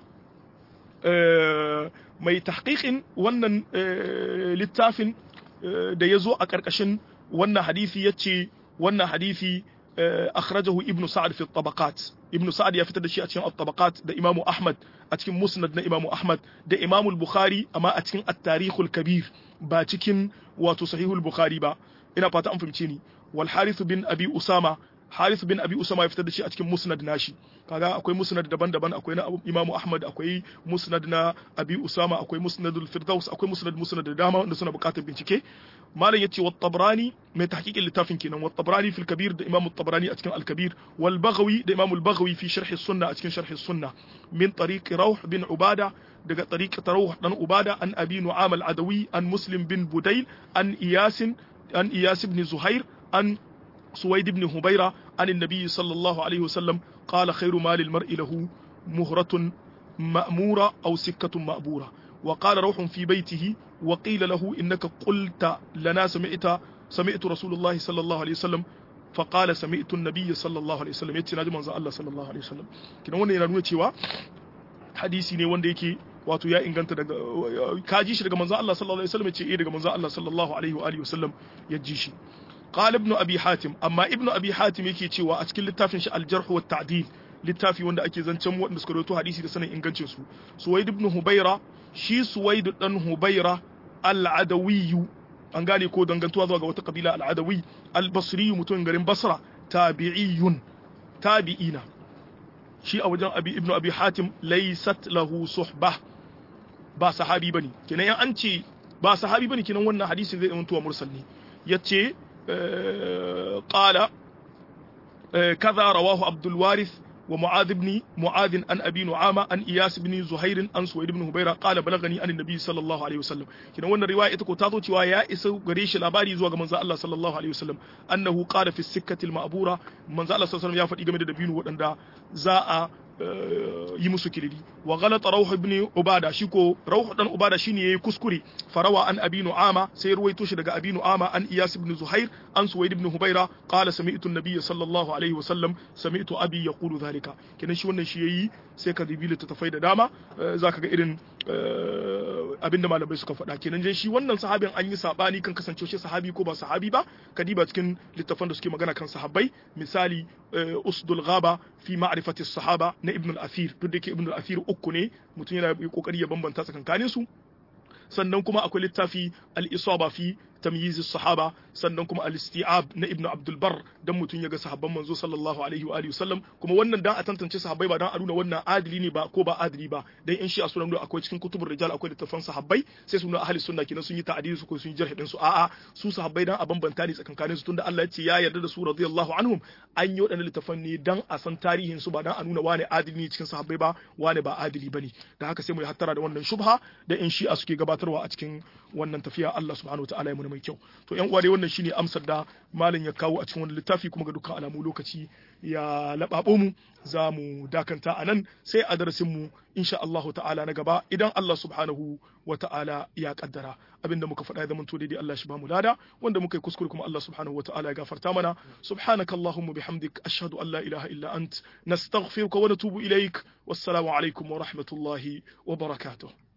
mai tahqiqin wannan littafin da ya zo a ƙarƙashin wannan hadisi yace wannan hadisi أخرجه ابن سعد في الطبقات ابن سعد يفتد شيء أتكين الطبقات ده إمام أحمد أتكين مسند إمام أحمد ده إمام البخاري أما أتكين التاريخ الكبير باتكين وتصحيح البخاري با إنا باتا أنفمتيني والحارث بن أبي أسامة حارث بن أبي أسامة يفتد شيء أتكين مسند ناشي kaga akwai musnad daban-daban akwai na Imam Ahmad akwai musnad na Abi Usama akwai musnad al-Firdaus akwai musnad musnad da dama wanda suna buƙatar bincike malam yace wa Tabrani mai tahqiqin littafin kenan wa Tabrani fil Kabir da Imam Tabrani a cikin al-Kabir wal Baghawi da Imam al-Baghawi fi sharh as-Sunnah a cikin sharh as-Sunnah min tariq Rawh bin Ubada daga tariq Rawh dan Ubada an Abi Nu'am al-Adawi an Muslim bin Budayl an Iyas an Iyas ibn Zuhair an سويد بن هبيرة عن النبي صلى الله عليه وسلم قال خير مال المرء له مهرة مأمورة أو سكة مأبورة وقال روح في بيته وقيل له إنك قلت لنا سمعت سمعت رسول الله صلى الله عليه وسلم فقال سمعت النبي صلى الله عليه وسلم يتي ناجي منزل الله صلى الله عليه وسلم kina wannan yana nuna cewa hadisi ne wanda yake wato ya inganta daga ka ji shi daga manzon Allah sallallahu alaihi wasallam ya ce eh daga manzon Allah sallallahu alaihi wa alihi wasallam ya ji shi قال ابن ابي حاتم اما ابن ابي حاتم yake cewa a cikin littafin shi al-jarh wa ta'dil littafi wanda ake zancen wanda suka rawaito hadisi da sanin ingancin su suwaid ibn hubaira shi suwaid dan hubaira al-adawi an gane ko dangantuwa zuwa ga wata kabila al-adawi al-basri mutum garin basra tabi'iyun tabi'ina shi a wajen abi ibn abi hatim laysat lahu suhbah ba sahabi bane kenan yan an ce ba sahabi bane kenan wannan hadisin zai zama mursal ne yace قال كذا رواه عبد الوارث wa mu'adh ibn mu'adh an abi nu'ama an iyas ibn zuhair an suwaid ibn hubayra qala balagani an annabi sallallahu alaihi wasallam kidan wannan riwaya ita ko ta zo cewa ya isa gare shi labari zuwa ga manzo Allah sallallahu alaihi wasallam annahu qala fi sikkati al-ma'bura manzo Allah sallallahu alaihi wasallam ya faɗi game da dabino waɗanda za a yi musu kiriri wa ghalata rauh ibn ubada shi ko rauh dan ubada shine yayi kuskure farawa an abi nu'ama sai ruwaito shi daga abi nu'ama an iyas ibn zuhair an suwaid ibn hubaira qala sami'tu an-nabiy sallallahu alaihi wasallam sami'tu abi yaqulu dhalika kenan shi wannan shi yayi sai ka dibi littattafai da dama zaka ga irin abinda malamai suka faɗa kenan dai shi wannan sahabin an yi sabani kan kasance shi sahabi ko ba sahabi ba kadiba cikin littattafan da suke magana kan sahabbai misali usdul ghaba fi ma'rifati sahaba na ibn al-athir duk da yake ibn al-athir uku ne mutum yana kokari ya bambanta tsakankanin su sannan kuma akwai littafi al-isaba fi tamyiz sahaba sannan kuma al-isti'ab na ibnu abdul bar dan mutun yaga sahabban manzo sallallahu alaihi wa alihi wasallam kuma wannan dan a tantance sahabbai ba dan a nuna wannan adili ne ba ko ba adili ba dan in shi a sunan akwai cikin kutubur rijal akwai littafan sahabbai sai su nuna ahli sunna kenan sun yi ta'dili su ko sun yi jarh din su a'a su sahabbai dan a bambanta ne tsakankanin su tunda Allah ya ce ya yarda da su radiyallahu anhum an yi wadannan littafan ne dan a san tarihin su ba dan a nuna wane adili ne cikin sahabbai ba wane ba adili bane da haka sai mu yi hattara da wannan shubha da in shi a suke gabatarwa a cikin wannan tafiya Allah subhanahu wataala ya mu mai kyau to yan uwa dai wannan shine amsar da malam ya kawo a cikin wannan littafi kuma ga dukkan alamu lokaci ya lababo mu za mu dakanta a nan sai a darasin mu insha Allah ta'ala na gaba idan Allah subhanahu wa ta'ala ya kaddara abinda muka faɗa ya zama to daidai Allah shi ba mu lada wanda muka yi kuskure kuma Allah subhanahu wa ta'ala ya gafarta mana subhanakallahumma bihamdik ashhadu an la ilaha illa ant nastaghfiruka wa natubu ilaik wassalamu alaikum wa rahmatullahi wa barakatuh